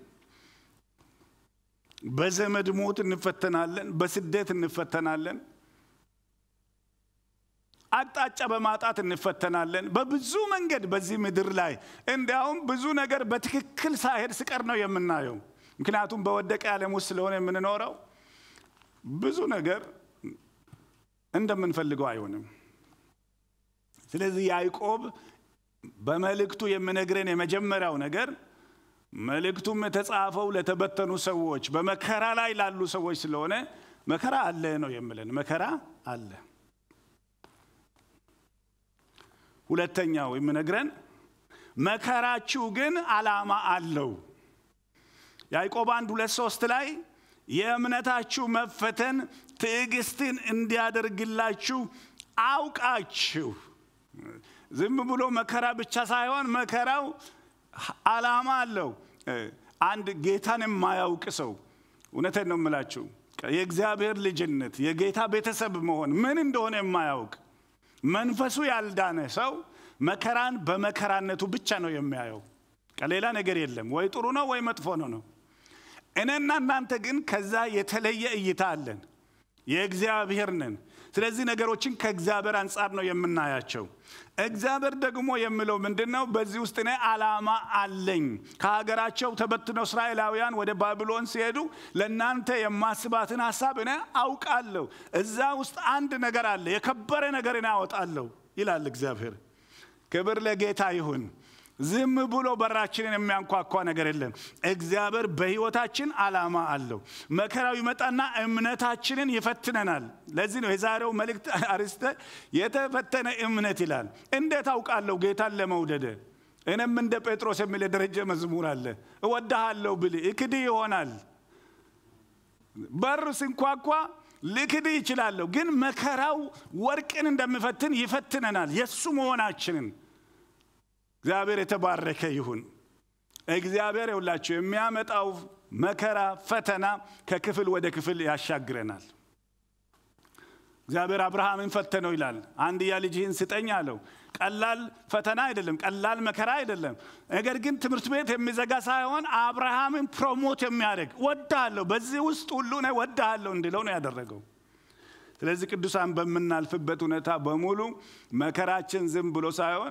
በዘመድ ሞት እንፈተናለን። በስደት እንፈተናለን። አቅጣጫ በማጣት እንፈተናለን። በብዙ መንገድ በዚህ ምድር ላይ እንዲያውም ብዙ ነገር በትክክል ሳይሄድ ስቀር ነው የምናየው። ምክንያቱም በወደቀ ዓለም ውስጥ ስለሆነ የምንኖረው ብዙ ነገር እንደምንፈልገው አይሆንም። ስለዚህ ያዕቆብ በመልእክቱ የሚነግረን የመጀመሪያው ነገር መልእክቱም የተጻፈው ለተበተኑ ሰዎች በመከራ ላይ ላሉ ሰዎች ስለሆነ መከራ አለ ነው የምለን። መከራ አለ። ሁለተኛው የሚነግረን መከራችሁ ግን ዓላማ አለው። ያዕቆብ አንድ ሁለት ሶስት ላይ የእምነታችሁ መፈተን ትዕግስትን እንዲያደርግላችሁ አውቃችሁ ዝም ብሎ መከራ ብቻ ሳይሆን መከራው ዓላማ አለው። አንድ ጌታን የማያውቅ ሰው እውነቴን ነው የምላችሁ የእግዚአብሔር ልጅነት የጌታ ቤተሰብ መሆን ምን እንደሆነ የማያውቅ መንፈሱ ያልዳነ ሰው መከራን በመከራነቱ ብቻ ነው የሚያየው። ሌላ ነገር የለም። ወይ ጥሩ ነው ወይ መጥፎ ነው ነው። እኔና እናንተ ግን ከዛ የተለየ እይታ አለን። የእግዚአብሔር ነን። ስለዚህ ነገሮችን ከእግዚአብሔር አንጻር ነው የምናያቸው። እግዚአብሔር ደግሞ የሚለው ምንድን ነው? በዚህ ውስጥ እኔ ዓላማ አለኝ። ከሀገራቸው ተበትነው እስራኤላውያን ወደ ባቢሎን ሲሄዱ ለእናንተ የማስባትን ሀሳብ እኔ አውቃለሁ። እዛ ውስጥ አንድ ነገር አለ፣ የከበረ ነገር እኔ አወጣለሁ ይላል እግዚአብሔር። ክብር ለጌታ ይሁን። ዝም ብሎ በራችንን የሚያንኳኳ ነገር የለም። እግዚአብሔር በሕይወታችን ዓላማ አለው። መከራው ይመጣና እምነታችንን ይፈትነናል። ለዚህ ነው የዛሬው መልእክት አርስተ የተፈተነ እምነት ይላል። እንዴት አውቃለሁ ጌታን ለመውደደ? እኔም እንደ ጴጥሮስ የሚል የደረጀ መዝሙር አለ። እወድሃለሁ ብል እክድ ይሆናል። በር ስንኳኳ ልክድ ይችላለሁ፣ ግን መከራው ወርቅን እንደሚፈትን ይፈትነናል የእሱ መሆናችንን እግዚአብሔር የተባረከ ይሁን። እግዚአብሔር የውላችሁ የሚያመጣው መከራ ፈተና ከክፍል ወደ ክፍል ያሻግረናል። እግዚአብሔር አብርሃምን ፈተነው ይላል። አንድያ ልጅህን ስጠኝ አለው። ቀላል ፈተና አይደለም፣ ቀላል መከራ አይደለም። ነገር ግን ትምህርት ቤት የሚዘጋ ሳይሆን አብርሃምን ፕሮሞት የሚያደርግ ወድሃለሁ፣ በዚህ ውስጥ ሁሉ እኔ ወድሃለሁ እንዲለው ነው ያደረገው። ስለዚህ ቅዱሳን በምናልፍበት ሁኔታ በሙሉ መከራችን ዝም ብሎ ሳይሆን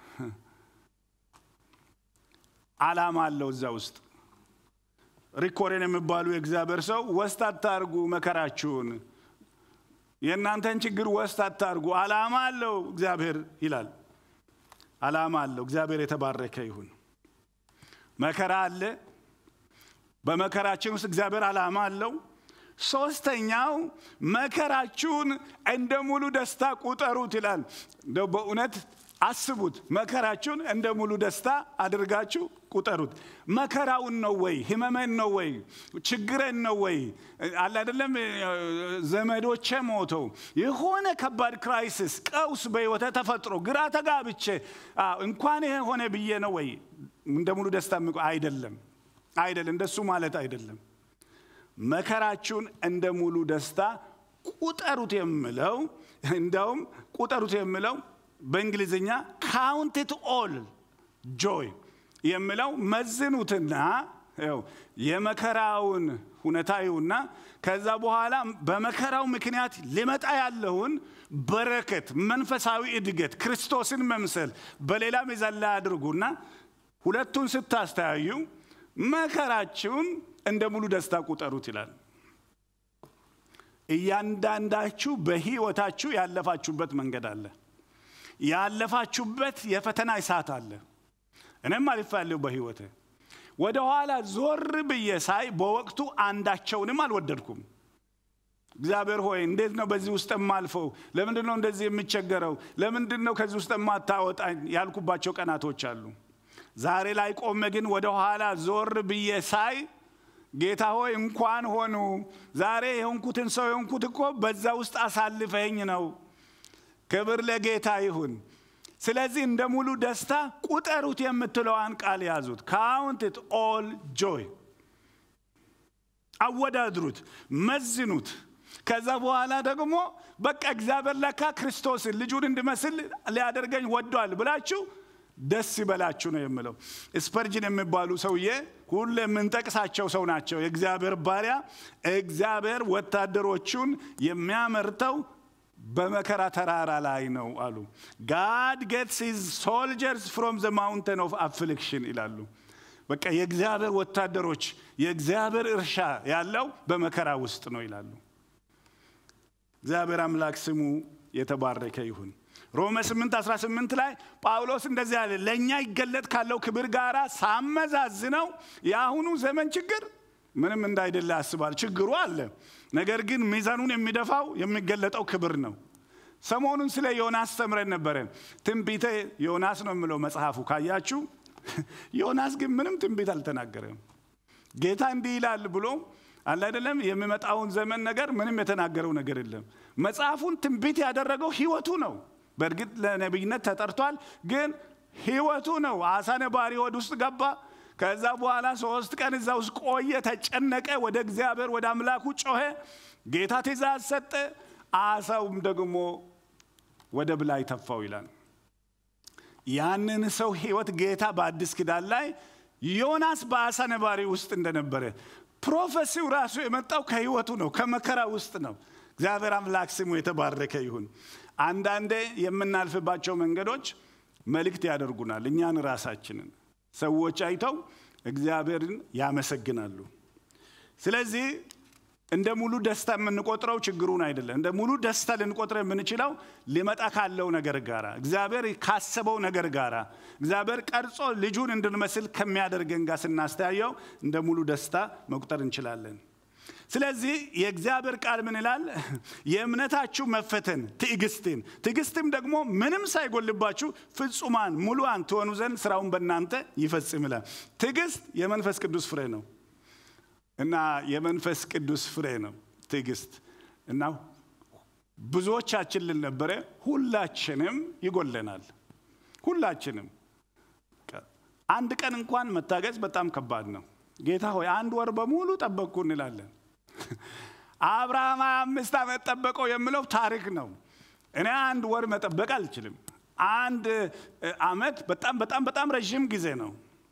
ዓላማ አለው እዛ ውስጥ። ሪኮሬን የሚባሉ የእግዚአብሔር ሰው ወስት አታርጉ መከራችሁን፣ የእናንተን ችግር ወስት አታርጉ፣ ዓላማ አለው እግዚአብሔር ይላል። ዓላማ አለው። እግዚአብሔር የተባረከ ይሁን። መከራ አለ። በመከራችን ውስጥ እግዚአብሔር ዓላማ አለው። ሶስተኛው መከራችሁን እንደ ሙሉ ደስታ ቁጠሩት ይላል። እንደው በእውነት አስቡት። መከራችሁን እንደ ሙሉ ደስታ አድርጋችሁ ቁጠሩት። መከራውን ነው ወይ? ህመመን ነው ወይ? ችግረን ነው ወይ? አለ አይደለም ዘመዶቼ ሞተው የሆነ ከባድ ክራይሲስ ቀውስ በህይወተ ተፈጥሮ ግራ ተጋብቼ እንኳን ይሄ ሆነ ብዬ ነው ወይ እንደ ሙሉ ደስታ አይደለም፣ አይደለም። እንደሱ ማለት አይደለም። መከራችሁን እንደ ሙሉ ደስታ ቁጠሩት የምለው እንደውም ቁጠሩት የምለው በእንግሊዝኛ ካውንትት ኦል ጆይ የሚለው መዝኑትና የመከራውን ሁኔታ ይሁና ከዛ በኋላ በመከራው ምክንያት ሊመጣ ያለውን በረከት፣ መንፈሳዊ እድገት፣ ክርስቶስን መምሰል በሌላ ሚዛን ላይ አድርጉና ሁለቱን ስታስተያዩ መከራችሁን እንደ ሙሉ ደስታ ቁጠሩት ይላል። እያንዳንዳችሁ በህይወታችሁ ያለፋችሁበት መንገድ አለ። ያለፋችሁበት የፈተና እሳት አለ። እኔም አልፌአለሁ በሕይወቴ። ወደ ኋላ ዞር ብዬ ሳይ በወቅቱ አንዳቸውንም አልወደድኩም። እግዚአብሔር ሆይ እንዴት ነው በዚህ ውስጥ የማልፈው? ለምንድን ነው እንደዚህ የምቸገረው? ለምንድን ነው ከዚህ ውስጥ የማታወጣኝ ያልኩባቸው ቀናቶች አሉ። ዛሬ ላይ ቆሜ ግን ወደ ኋላ ዞር ብዬ ሳይ ጌታ ሆይ እንኳን ሆኑ ዛሬ የሆንኩትን ሰው የሆንኩት እኮ በዛ ውስጥ አሳልፈኝ ነው። ክብር ለጌታ ይሁን። ስለዚህ እንደ ሙሉ ደስታ ቁጠሩት የምትለዋን ቃል ያዙት። ካውንት ኦል ጆይ፣ አወዳድሩት፣ መዝኑት። ከዛ በኋላ ደግሞ በቃ እግዚአብሔር ለካ ክርስቶስን ልጁን እንድመስል ሊያደርገኝ ወዷል ብላችሁ ደስ ይበላችሁ ነው የምለው። ስፐርጅን የሚባሉ ሰውዬ ሁሉ የምንጠቅሳቸው ሰው ናቸው። የእግዚአብሔር ባሪያ እግዚአብሔር ወታደሮቹን የሚያመርተው በመከራ ተራራ ላይ ነው አሉ። ጋድ ጌትስ ሂዝ ሶልጀርስ ፍሮም ዘ ማውንቴን ኦፍ አፍሊክሽን ይላሉ። በቃ የእግዚአብሔር ወታደሮች የእግዚአብሔር እርሻ ያለው በመከራ ውስጥ ነው ይላሉ። እግዚአብሔር አምላክ ስሙ የተባረከ ይሁን። ሮሜ 8 18 ላይ ጳውሎስ እንደዚህ አለ፣ ለእኛ ይገለጥ ካለው ክብር ጋር ሳመዛዝነው የአሁኑ ዘመን ችግር ምንም እንዳይደለ ያስባል። ችግሩ አለ፣ ነገር ግን ሚዛኑን የሚደፋው የሚገለጠው ክብር ነው። ሰሞኑን ስለ ዮናስ ተምረን ነበረ። ትንቢተ ዮናስ ነው የምለው መጽሐፉ ካያችሁ። ዮናስ ግን ምንም ትንቢት አልተናገረም። ጌታ እንዲህ ይላል ብሎ አለ አይደለም የሚመጣውን ዘመን ነገር ምንም የተናገረው ነገር የለም። መጽሐፉን ትንቢት ያደረገው ህይወቱ ነው። በእርግጥ ለነቢይነት ተጠርቷል፣ ግን ህይወቱ ነው። አሳ ነባሪ ሆድ ውስጥ ገባ። ከዛ በኋላ ሶስት ቀን እዛ ውስጥ ቆየ፣ ተጨነቀ፣ ወደ እግዚአብሔር ወደ አምላኩ ጮኸ። ጌታ ትእዛዝ ሰጠ። አሳውም ደግሞ ወደ ብላይ ተፋው ይላል። ያንን ሰው ህይወት ጌታ በአዲስ ኪዳን ላይ ዮናስ በአሳ ነባሪ ውስጥ እንደነበረ ፕሮፌሲው ራሱ የመጣው ከህይወቱ ነው፣ ከመከራ ውስጥ ነው። እግዚአብሔር አምላክ ስሙ የተባረከ ይሁን። አንዳንዴ የምናልፍባቸው መንገዶች መልእክት ያደርጉናል። እኛን ራሳችንን ሰዎች አይተው እግዚአብሔርን ያመሰግናሉ። ስለዚህ እንደ ሙሉ ደስታ የምንቆጥረው ችግሩን አይደለም። እንደ ሙሉ ደስታ ልንቆጥረው የምንችለው ሊመጣ ካለው ነገር ጋራ፣ እግዚአብሔር ካሰበው ነገር ጋራ፣ እግዚአብሔር ቀርጾ ልጁን እንድንመስል ከሚያደርገን ጋር ስናስተያየው እንደ ሙሉ ደስታ መቁጠር እንችላለን። ስለዚህ የእግዚአብሔር ቃል ምን ይላል? የእምነታችሁ መፈተን ትዕግስትን፣ ትዕግስትም ደግሞ ምንም ሳይጎልባችሁ ፍጹማን ሙሉአን ትሆኑ ዘንድ ስራውን በእናንተ ይፈጽም ይላል። ትዕግስት የመንፈስ ቅዱስ ፍሬ ነው እና የመንፈስ ቅዱስ ፍሬ ነው ትዕግስት እና ብዙዎቻችን ልነበረ ሁላችንም ይጎለናል። ሁላችንም አንድ ቀን እንኳን መታገዝ በጣም ከባድ ነው። ጌታ ሆይ አንድ ወር በሙሉ ጠበቅኩ እንላለን። አብርሃም ሃያ አምስት ዓመት ጠበቀው የምለው ታሪክ ነው። እኔ አንድ ወር መጠበቅ አልችልም። አንድ ዓመት በጣም በጣም በጣም ረዥም ጊዜ ነው።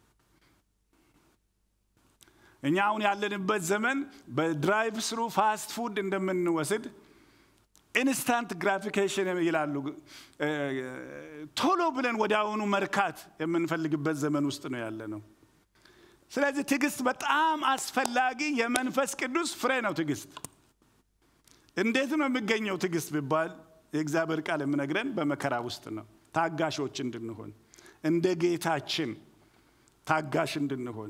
እኛ አሁን ያለንበት ዘመን በድራይቭ ስሩ ፋስት ፉድ እንደምንወስድ ኢንስታንት ግራፊኬሽን ይላሉ። ቶሎ ብለን ወዲያውኑ መርካት የምንፈልግበት ዘመን ውስጥ ነው ያለ ነው። ስለዚህ ትዕግስት በጣም አስፈላጊ የመንፈስ ቅዱስ ፍሬ ነው። ትዕግስት እንዴት ነው የሚገኘው? ትዕግስት ቢባል የእግዚአብሔር ቃል የምነግረን በመከራ ውስጥ ነው። ታጋሾች እንድንሆን እንደ ጌታችን ታጋሽ እንድንሆን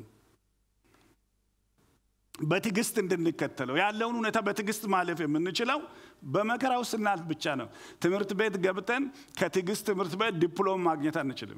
በትዕግስት እንድንከተለው ያለውን ሁኔታ በትዕግስት ማለፍ የምንችለው በመከራ ውስጥ ስናልፍ ብቻ ነው። ትምህርት ቤት ገብተን ከትዕግስት ትምህርት ቤት ዲፕሎም ማግኘት አንችልም።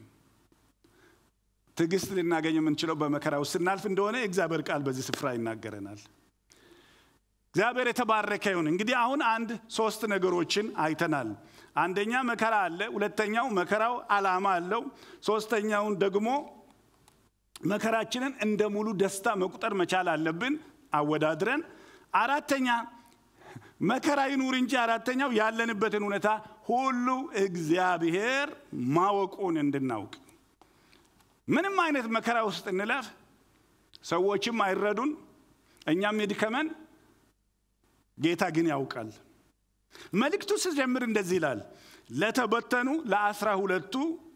ትዕግስት ልናገኝ የምንችለው በመከራ ውስጥ ስናልፍ እንደሆነ የእግዚአብሔር ቃል በዚህ ስፍራ ይናገረናል። እግዚአብሔር የተባረከ ይሁን። እንግዲህ አሁን አንድ ሶስት ነገሮችን አይተናል። አንደኛ መከራ አለ። ሁለተኛው መከራው ዓላማ አለው። ሶስተኛውን ደግሞ መከራችንን እንደ ሙሉ ደስታ መቁጠር መቻል አለብን አወዳድረን። አራተኛ መከራ ይኑር እንጂ አራተኛው ያለንበትን ሁኔታ ሁሉ እግዚአብሔር ማወቁን እንድናውቅ ምንም አይነት መከራ ውስጥ እንለፍ፣ ሰዎችም አይረዱን፣ እኛም ይድከመን፣ ጌታ ግን ያውቃል። መልእክቱ ስጀምር እንደዚህ ይላል፣ ለተበተኑ ለአስራ ሁለቱ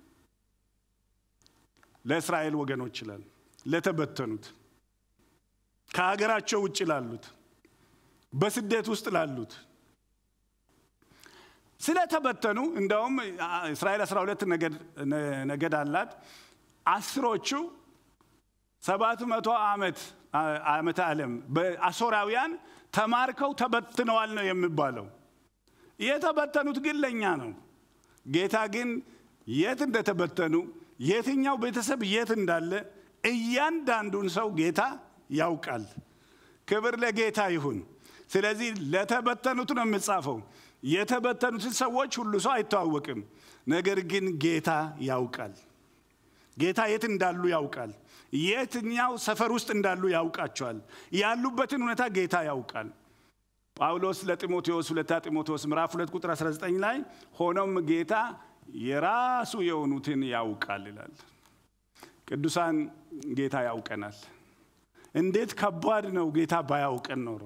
ለእስራኤል ወገኖች ይላል። ለተበተኑት ከሀገራቸው ውጭ ላሉት፣ በስደት ውስጥ ላሉት ስለተበተኑ እንደውም እስራኤል 12 ነገድ አላት። አስሮቹ ሰባት መቶ ዓመት ዓመተ ዓለም በአሦራውያን ተማርከው ተበትነዋል ነው የሚባለው። የተበተኑት ግን ለእኛ ነው። ጌታ ግን የት እንደተበተኑ የትኛው ቤተሰብ የት እንዳለ እያንዳንዱን ሰው ጌታ ያውቃል። ክብር ለጌታ ይሁን። ስለዚህ ለተበተኑት ነው የምጻፈው። የተበተኑትን ሰዎች ሁሉ ሰው አይተዋወቅም። ነገር ግን ጌታ ያውቃል። ጌታ የት እንዳሉ ያውቃል። የትኛው ሰፈር ውስጥ እንዳሉ ያውቃቸዋል። ያሉበትን ሁኔታ ጌታ ያውቃል። ጳውሎስ ለጢሞቴዎስ ሁለታ ጢሞቴዎስ ምዕራፍ 2 ቁጥር 19 ላይ ሆኖም ጌታ የራሱ የሆኑትን ያውቃል ይላል። ቅዱሳን ጌታ ያውቀናል። እንዴት ከባድ ነው ጌታ ባያውቀን ኖሮ።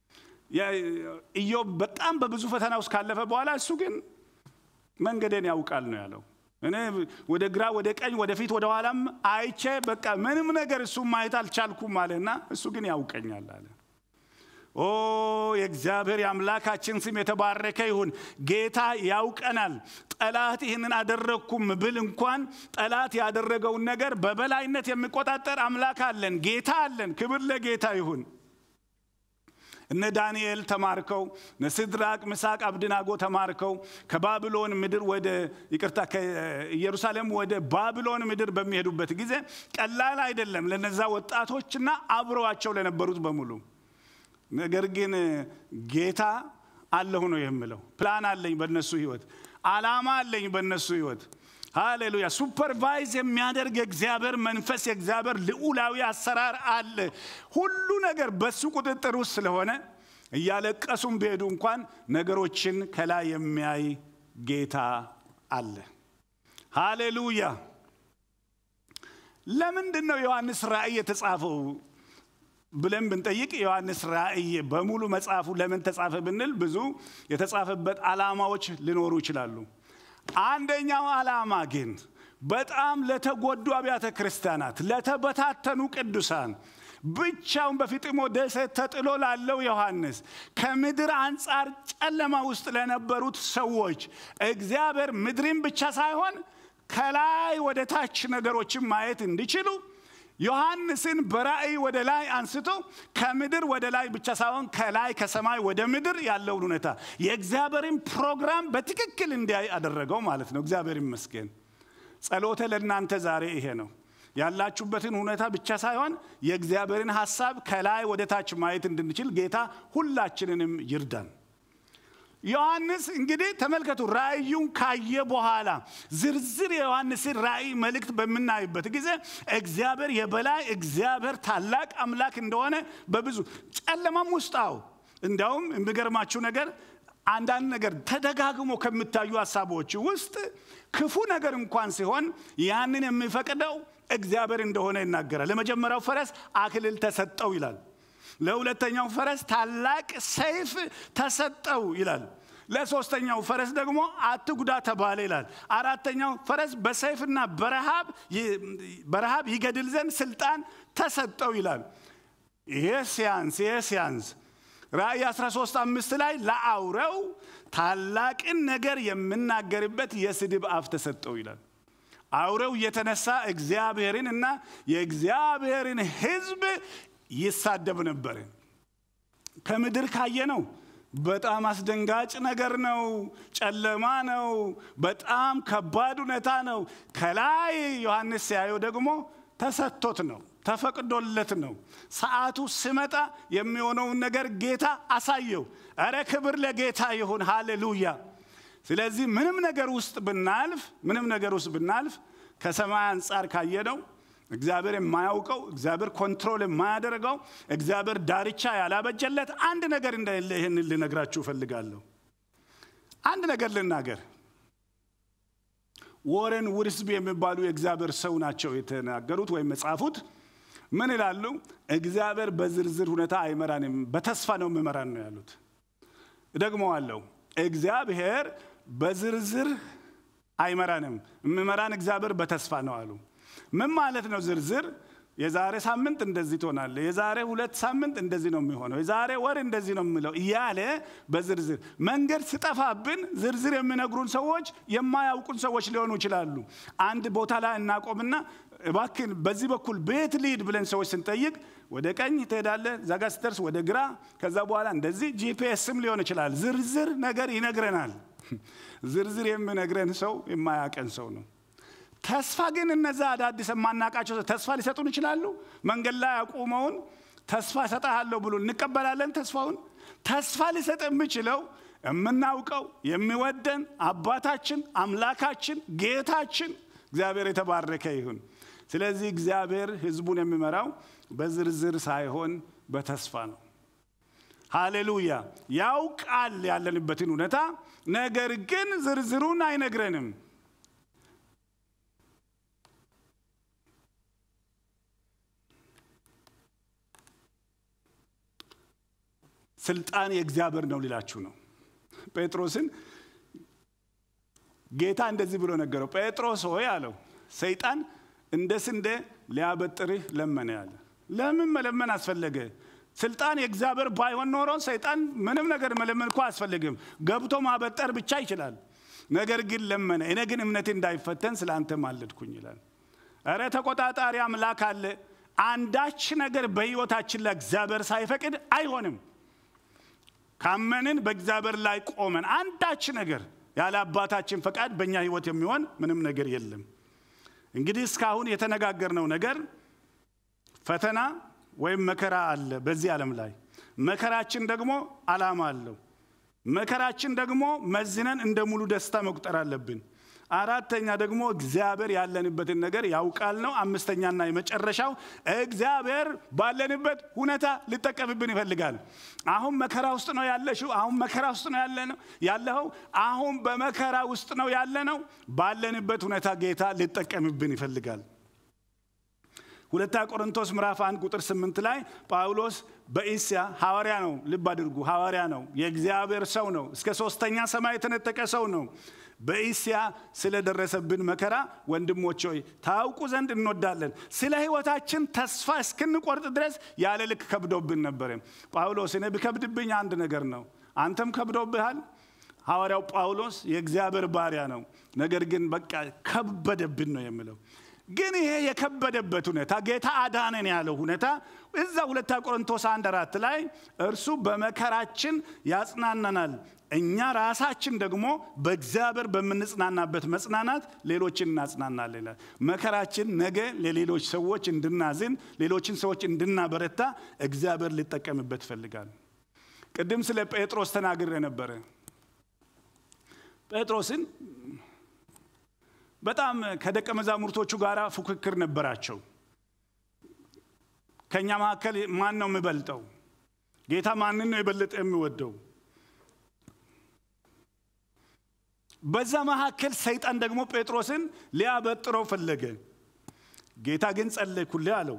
ኢዮብ በጣም በብዙ ፈተና ውስጥ ካለፈ በኋላ እሱ ግን መንገዴን ያውቃል ነው ያለው። እኔ ወደ ግራ ወደ ቀኝ ወደፊት ወደ ኋላም አይቼ በቃ ምንም ነገር እሱ ማየት አልቻልኩም አለና እሱ ግን ያውቀኛል አለ። ኦ የእግዚአብሔር የአምላካችን ስም የተባረከ ይሁን። ጌታ ያውቀናል። ጠላት ይህንን አደረግኩም ብል እንኳን ጠላት ያደረገውን ነገር በበላይነት የሚቆጣጠር አምላክ አለን፣ ጌታ አለን። ክብር ለጌታ ይሁን። እነ ዳንኤል ተማርከው እነ ሲድራቅ ምሳቅ አብድናጎ ተማርከው ከባቢሎን ምድር ወደ ይቅርታ ከኢየሩሳሌም ወደ ባቢሎን ምድር በሚሄዱበት ጊዜ ቀላል አይደለም ለነዛ ወጣቶችና አብረዋቸው ለነበሩት በሙሉ። ነገር ግን ጌታ አለሁ ነው የምለው። ፕላን አለኝ በእነሱ ህይወት፣ አላማ አለኝ በእነሱ ህይወት። ሃሌሉያ! ሱፐርቫይዝ የሚያደርግ የእግዚአብሔር መንፈስ የእግዚአብሔር ልዑላዊ አሰራር አለ። ሁሉ ነገር በሱ ቁጥጥር ውስጥ ስለሆነ እያለቀሱም ቢሄዱ እንኳን ነገሮችን ከላይ የሚያይ ጌታ አለ። ሃሌሉያ! ለምንድን ነው ዮሐንስ ራእይ የተጻፈው ብለን ብንጠይቅ ዮሐንስ ራእይ በሙሉ መጽሐፉ ለምን ተጻፈ ብንል ብዙ የተጻፈበት ዓላማዎች ሊኖሩ ይችላሉ። አንደኛው ዓላማ ግን በጣም ለተጎዱ አብያተ ክርስቲያናት፣ ለተበታተኑ ቅዱሳን ብቻውን በፊጥሞ ደሴት ተጥሎ ላለው ዮሐንስ ከምድር አንጻር ጨለማ ውስጥ ለነበሩት ሰዎች እግዚአብሔር ምድርን ብቻ ሳይሆን ከላይ ወደ ታች ነገሮችን ማየት እንዲችሉ ዮሐንስን በራእይ ወደ ላይ አንስቶ ከምድር ወደ ላይ ብቻ ሳይሆን ከላይ ከሰማይ ወደ ምድር ያለውን ሁኔታ የእግዚአብሔርን ፕሮግራም በትክክል እንዲያይ አደረገው ማለት ነው። እግዚአብሔር ይመስገን። ጸሎተ ለእናንተ ዛሬ ይሄ ነው። ያላችሁበትን ሁኔታ ብቻ ሳይሆን የእግዚአብሔርን ሐሳብ ከላይ ወደ ታች ማየት እንድንችል ጌታ ሁላችንንም ይርዳን። ዮሐንስ እንግዲህ ተመልከቱ፣ ራእዩን ካየ በኋላ ዝርዝር የዮሐንስን ራእይ መልእክት በምናይበት ጊዜ እግዚአብሔር የበላይ እግዚአብሔር ታላቅ አምላክ እንደሆነ በብዙ ጨለማም ውስጣው እንዲያውም የሚገርማችሁ ነገር አንዳንድ ነገር ተደጋግሞ ከሚታዩ ሀሳቦች ውስጥ ክፉ ነገር እንኳን ሲሆን ያንን የሚፈቅደው እግዚአብሔር እንደሆነ ይናገራል። ለመጀመሪያው ፈረስ አክሊል ተሰጠው ይላል። ለሁለተኛው ፈረስ ታላቅ ሰይፍ ተሰጠው ይላል። ለሶስተኛው ፈረስ ደግሞ አትጉዳ ተባለ ይላል። አራተኛው ፈረስ በሰይፍና በረሃብ በረሃብ ይገድል ዘንድ ስልጣን ተሰጠው ይላል። ይሄ ሲያንስ ይሄ ሲያንስ ራእይ 13 አምስት ላይ ለአውሬው ታላቅን ነገር የምናገርበት የስድብ አፍ ተሰጠው ይላል። አውሬው እየተነሳ እግዚአብሔርን እና የእግዚአብሔርን ሕዝብ ይሳደብ ነበር። ከምድር ካየ ነው በጣም አስደንጋጭ ነገር ነው። ጨለማ ነው። በጣም ከባድ ሁኔታ ነው። ከላይ ዮሐንስ ሲያየው ደግሞ ተሰጥቶት ነው፣ ተፈቅዶለት ነው። ሰዓቱ ሲመጣ የሚሆነውን ነገር ጌታ አሳየው። እረ ክብር ለጌታ ይሁን፣ ሃሌሉያ። ስለዚህ ምንም ነገር ውስጥ ብናልፍ ምንም ነገር ውስጥ ብናልፍ ከሰማይ አንጻር ካየነው እግዚአብሔር የማያውቀው እግዚአብሔር ኮንትሮል የማያደርገው እግዚአብሔር ዳርቻ ያላበጀለት አንድ ነገር እንደሌለ ይህንን ልነግራችሁ እፈልጋለሁ። አንድ ነገር ልናገር። ወረን ውድስቢ የሚባሉ የእግዚአብሔር ሰው ናቸው የተናገሩት ወይም የጻፉት። ምን ይላሉ? እግዚአብሔር በዝርዝር ሁኔታ አይመራንም፣ በተስፋ ነው የሚመራን ነው ያሉት። እደግመዋለሁ። እግዚአብሔር በዝርዝር አይመራንም፣ የሚመራን እግዚአብሔር በተስፋ ነው አሉ። ምን ማለት ነው? ዝርዝር የዛሬ ሳምንት እንደዚህ ትሆናለ፣ የዛሬ ሁለት ሳምንት እንደዚህ ነው የሚሆነው፣ የዛሬ ወር እንደዚህ ነው የሚለው እያለ በዝርዝር መንገድ ስጠፋብን ዝርዝር የሚነግሩን ሰዎች የማያውቁን ሰዎች ሊሆኑ ይችላሉ። አንድ ቦታ ላይ እናቆምና እባክን በዚህ በኩል ቤት ልሂድ ብለን ሰዎች ስንጠይቅ ወደ ቀኝ ትሄዳለህ፣ ዛጋ ስትደርስ ወደ ግራ፣ ከዛ በኋላ እንደዚህ ጂፒኤስም ሊሆን ይችላል። ዝርዝር ነገር ይነግረናል። ዝርዝር የሚነግረን ሰው የማያቀን ሰው ነው። ተስፋ ግን እነዛ አዳዲስ የማናቃቸው ተስፋ ሊሰጡን ይችላሉ። መንገድ ላይ አቁመውን ተስፋ እሰጥሃለሁ ብሎ እንቀበላለን። ተስፋውን ተስፋ ሊሰጥ የሚችለው የምናውቀው የሚወደን አባታችን፣ አምላካችን፣ ጌታችን እግዚአብሔር የተባረከ ይሁን። ስለዚህ እግዚአብሔር ሕዝቡን የሚመራው በዝርዝር ሳይሆን በተስፋ ነው። ሃሌሉያ! ያውቃል ያለንበትን ሁኔታ፣ ነገር ግን ዝርዝሩን አይነግረንም። ስልጣን የእግዚአብሔር ነው ሊላችሁ ነው። ጴጥሮስን ጌታ እንደዚህ ብሎ ነገረው። ጴጥሮስ ሆይ አለው፣ ሰይጣን እንደ ስንዴ ሊያበጥርህ ለመነ ያለ። ለምን መለመን አስፈለገ? ስልጣን የእግዚአብሔር ባይሆን ኖሮ ሰይጣን ምንም ነገር መለመን እኮ አያስፈልግም። ገብቶ ማበጠር ብቻ ይችላል። ነገር ግን ለመነ። እኔ ግን እምነቴ እንዳይፈተን ስለ አንተ ማለድኩኝ ይላል። እረ ተቆጣጣሪ አምላክ አለ። አንዳች ነገር በሕይወታችን ላይ እግዚአብሔር ሳይፈቅድ አይሆንም። ካመንን በእግዚአብሔር ላይ ቆመን አንዳች ነገር ያለ አባታችን ፈቃድ በእኛ ህይወት የሚሆን ምንም ነገር የለም። እንግዲህ እስካሁን የተነጋገርነው ነገር ፈተና ወይም መከራ አለ በዚህ ዓለም ላይ። መከራችን ደግሞ ዓላማ አለው። መከራችን ደግሞ መዝነን እንደ ሙሉ ደስታ መቁጠር አለብን። አራተኛ ደግሞ እግዚአብሔር ያለንበትን ነገር ያውቃል ነው። አምስተኛና የመጨረሻው እግዚአብሔር ባለንበት ሁኔታ ሊጠቀምብን ይፈልጋል። አሁን መከራ ውስጥ ነው ያለሽው። አሁን መከራ ውስጥ ነው ያለ ነው ያለኸው። አሁን በመከራ ውስጥ ነው ያለ ነው። ባለንበት ሁኔታ ጌታ ሊጠቀምብን ይፈልጋል። ሁለታ ቆሮንቶስ ምዕራፍ አንድ ቁጥር ስምንት ላይ ጳውሎስ በኢስያ ሐዋርያ ነው። ልብ አድርጉ፣ ሐዋርያ ነው። የእግዚአብሔር ሰው ነው። እስከ ሶስተኛ ሰማይ የተነጠቀ ሰው ነው። በኢስያ ስለደረሰብን መከራ ወንድሞች ሆይ ታውቁ ዘንድ እንወዳለን። ስለ ሕይወታችን ተስፋ እስክንቆርጥ ድረስ ያለ ልክ ከብዶብን ነበረ። ጳውሎስ እኔ ቢከብድብኝ አንድ ነገር ነው፣ አንተም ከብዶብሃል። ሐዋርያው ጳውሎስ የእግዚአብሔር ባሪያ ነው። ነገር ግን በቃ ከበደብን ነው የሚለው ግን ይሄ የከበደበት ሁኔታ ጌታ አዳነን ያለው ሁኔታ እዛ ሁለታ ቆሮንቶስ አንድ አራት ላይ እርሱ በመከራችን ያጽናናናል፣ እኛ ራሳችን ደግሞ በእግዚአብሔር በምንጽናናበት መጽናናት ሌሎችን እናጽናናለን ይላል። መከራችን ነገ ለሌሎች ሰዎች እንድናዝን፣ ሌሎችን ሰዎች እንድናበረታ እግዚአብሔር ሊጠቀምበት ይፈልጋል። ቅድም ስለ ጴጥሮስ ተናግሬ ነበረ። ጴጥሮስን በጣም ከደቀ መዛሙርቶቹ ጋር ፉክክር ነበራቸው። ከእኛ መካከል ማን ነው የሚበልጠው? ጌታ ማንን ነው የበለጠ የሚወደው? በዛ መካከል ሰይጣን ደግሞ ጴጥሮስን ሊያበጥረው ፈለገ። ጌታ ግን ጸለይኩልህ አለው።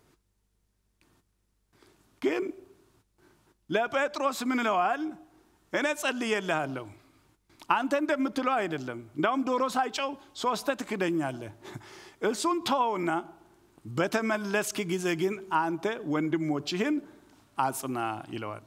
ግን ለጴጥሮስ ምን እለዋል? እኔ ጸልዬልሃለሁ አንተ እንደምትለው አይደለም። እንዳውም ዶሮ ሳይጨው ሶስተ ትክደኛለህ። እሱን ተወውና በተመለስክ ጊዜ ግን አንተ ወንድሞችህን አጽና ይለዋል።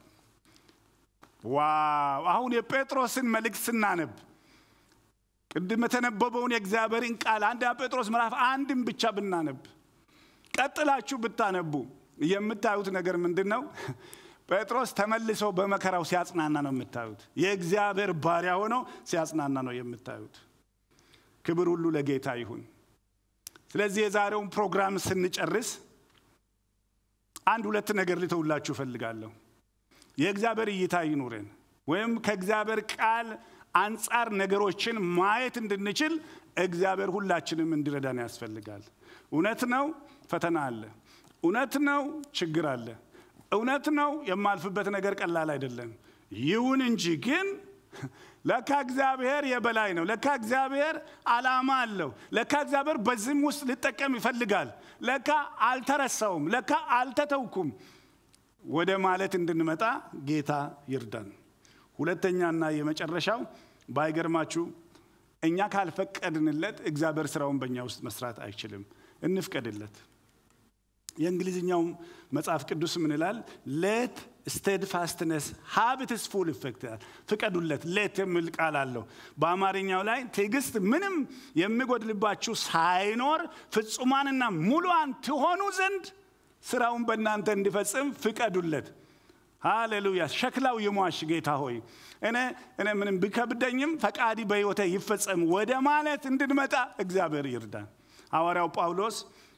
ዋው! አሁን የጴጥሮስን መልእክት ስናነብ ቅድም የተነበበውን የእግዚአብሔርን ቃል አንደኛ ጴጥሮስ ምዕራፍ አንድን ብቻ ብናነብ ቀጥላችሁ ብታነቡ የምታዩት ነገር ምንድን ነው? ጴጥሮስ ተመልሶ በመከራው ሲያጽናና ነው የምታዩት። የእግዚአብሔር ባሪያ ሆኖ ሲያጽናና ነው የምታዩት። ክብር ሁሉ ለጌታ ይሁን። ስለዚህ የዛሬውን ፕሮግራም ስንጨርስ አንድ ሁለት ነገር ልተውላችሁ እፈልጋለሁ። የእግዚአብሔር እይታ ይኑረን፣ ወይም ከእግዚአብሔር ቃል አንጻር ነገሮችን ማየት እንድንችል እግዚአብሔር ሁላችንም እንዲረዳን ያስፈልጋል። እውነት ነው፣ ፈተና አለ። እውነት ነው፣ ችግር አለ። እውነት ነው የማልፍበት ነገር ቀላል አይደለም። ይሁን እንጂ ግን ለካ እግዚአብሔር የበላይ ነው። ለካ እግዚአብሔር ዓላማ አለው። ለካ እግዚአብሔር በዚህም ውስጥ ሊጠቀም ይፈልጋል። ለካ አልተረሳውም፣ ለካ አልተተውኩም ወደ ማለት እንድንመጣ ጌታ ይርዳን። ሁለተኛና የመጨረሻው ባይገርማችሁ እኛ ካልፈቀድንለት እግዚአብሔር ስራውን በእኛ ውስጥ መስራት አይችልም። እንፍቀድለት። የእንግሊዝኛው መጽሐፍ ቅዱስ ምን ይላል? ሌት ስቴድፋስትነስ ሀብትስ ፉል ኢፌክት ይላል። ፍቀዱለት። ሌት የሚል ቃል አለው። በአማርኛው ላይ ትዕግስት ምንም የሚጎድልባችሁ ሳይኖር ፍጹማንና ሙሉዋን ትሆኑ ዘንድ ስራውን በእናንተ እንዲፈጽም ፍቀዱለት። ሃሌሉያ። ሸክላው ይሟሽ ጌታ ሆይ እኔ እኔ ምንም ቢከብደኝም ፈቃዲ በሕይወቴ ይፈጸም ወደ ማለት እንድንመጣ እግዚአብሔር ይርዳን። ሐዋርያው ጳውሎስ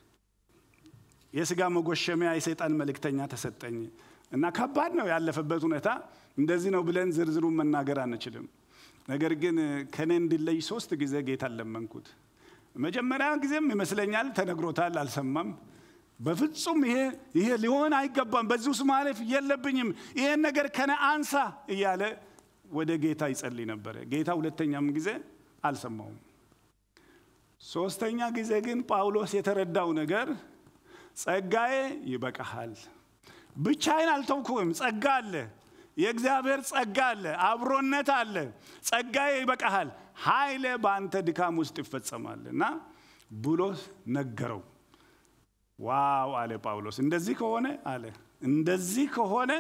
የስጋ መጎሸሚያ የሰይጣን መልእክተኛ ተሰጠኝ እና ከባድ ነው ያለፈበት ሁኔታ። እንደዚህ ነው ብለን ዝርዝሩን መናገር አንችልም። ነገር ግን ከእኔ እንዲለይ ሶስት ጊዜ ጌታን ለመንኩት። መጀመሪያ ጊዜም ይመስለኛል ተነግሮታል፣ አልሰማም። በፍጹም ይሄ ይሄ ሊሆን አይገባም፣ በዚህ ውስጥ ማለፍ የለብኝም፣ ይሄን ነገር ከነ አንሳ እያለ ወደ ጌታ ይጸልይ ነበረ። ጌታ ሁለተኛም ጊዜ አልሰማውም። ሶስተኛ ጊዜ ግን ጳውሎስ የተረዳው ነገር ጸጋዬ ይበቃሃል፣ ብቻዬን አልተውኩህም፣ ጸጋ አለ፣ የእግዚአብሔር ጸጋ አለ፣ አብሮነት አለ፣ ጸጋዬ ይበቃሃል፣ ኃይሌ በአንተ ድካም ውስጥ ይፈጸማል እና ብሎ ነገረው። ዋው አለ ጳውሎስ። እንደዚህ ከሆነ አለ እንደዚህ ከሆነ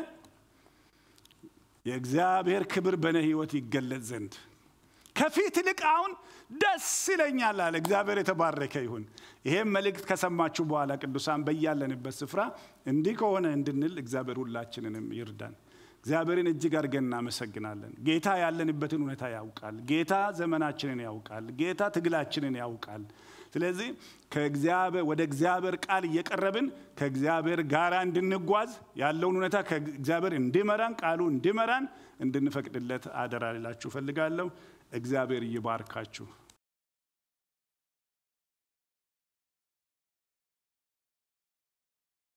የእግዚአብሔር ክብር በእኔ ህይወት ይገለጥ ዘንድ ከፊት ይልቅ አሁን ደስ ይለኛል አለ። እግዚአብሔር የተባረከ ይሁን። ይሄም መልእክት ከሰማችሁ በኋላ ቅዱሳን በያለንበት ስፍራ እንዲህ ከሆነ እንድንል እግዚአብሔር ሁላችንንም ይርዳን። እግዚአብሔርን እጅግ አድርገን እናመሰግናለን። ጌታ ያለንበትን ሁኔታ ያውቃል። ጌታ ዘመናችንን ያውቃል። ጌታ ትግላችንን ያውቃል። ስለዚህ ከእግዚአብሔር ወደ እግዚአብሔር ቃል እየቀረብን ከእግዚአብሔር ጋር እንድንጓዝ ያለውን ሁኔታ ከእግዚአብሔር እንዲመራን ቃሉ እንዲመራን እንድንፈቅድለት አደራ ልላችሁ እፈልጋለሁ። እግዚአብሔር ይባርካችሁ።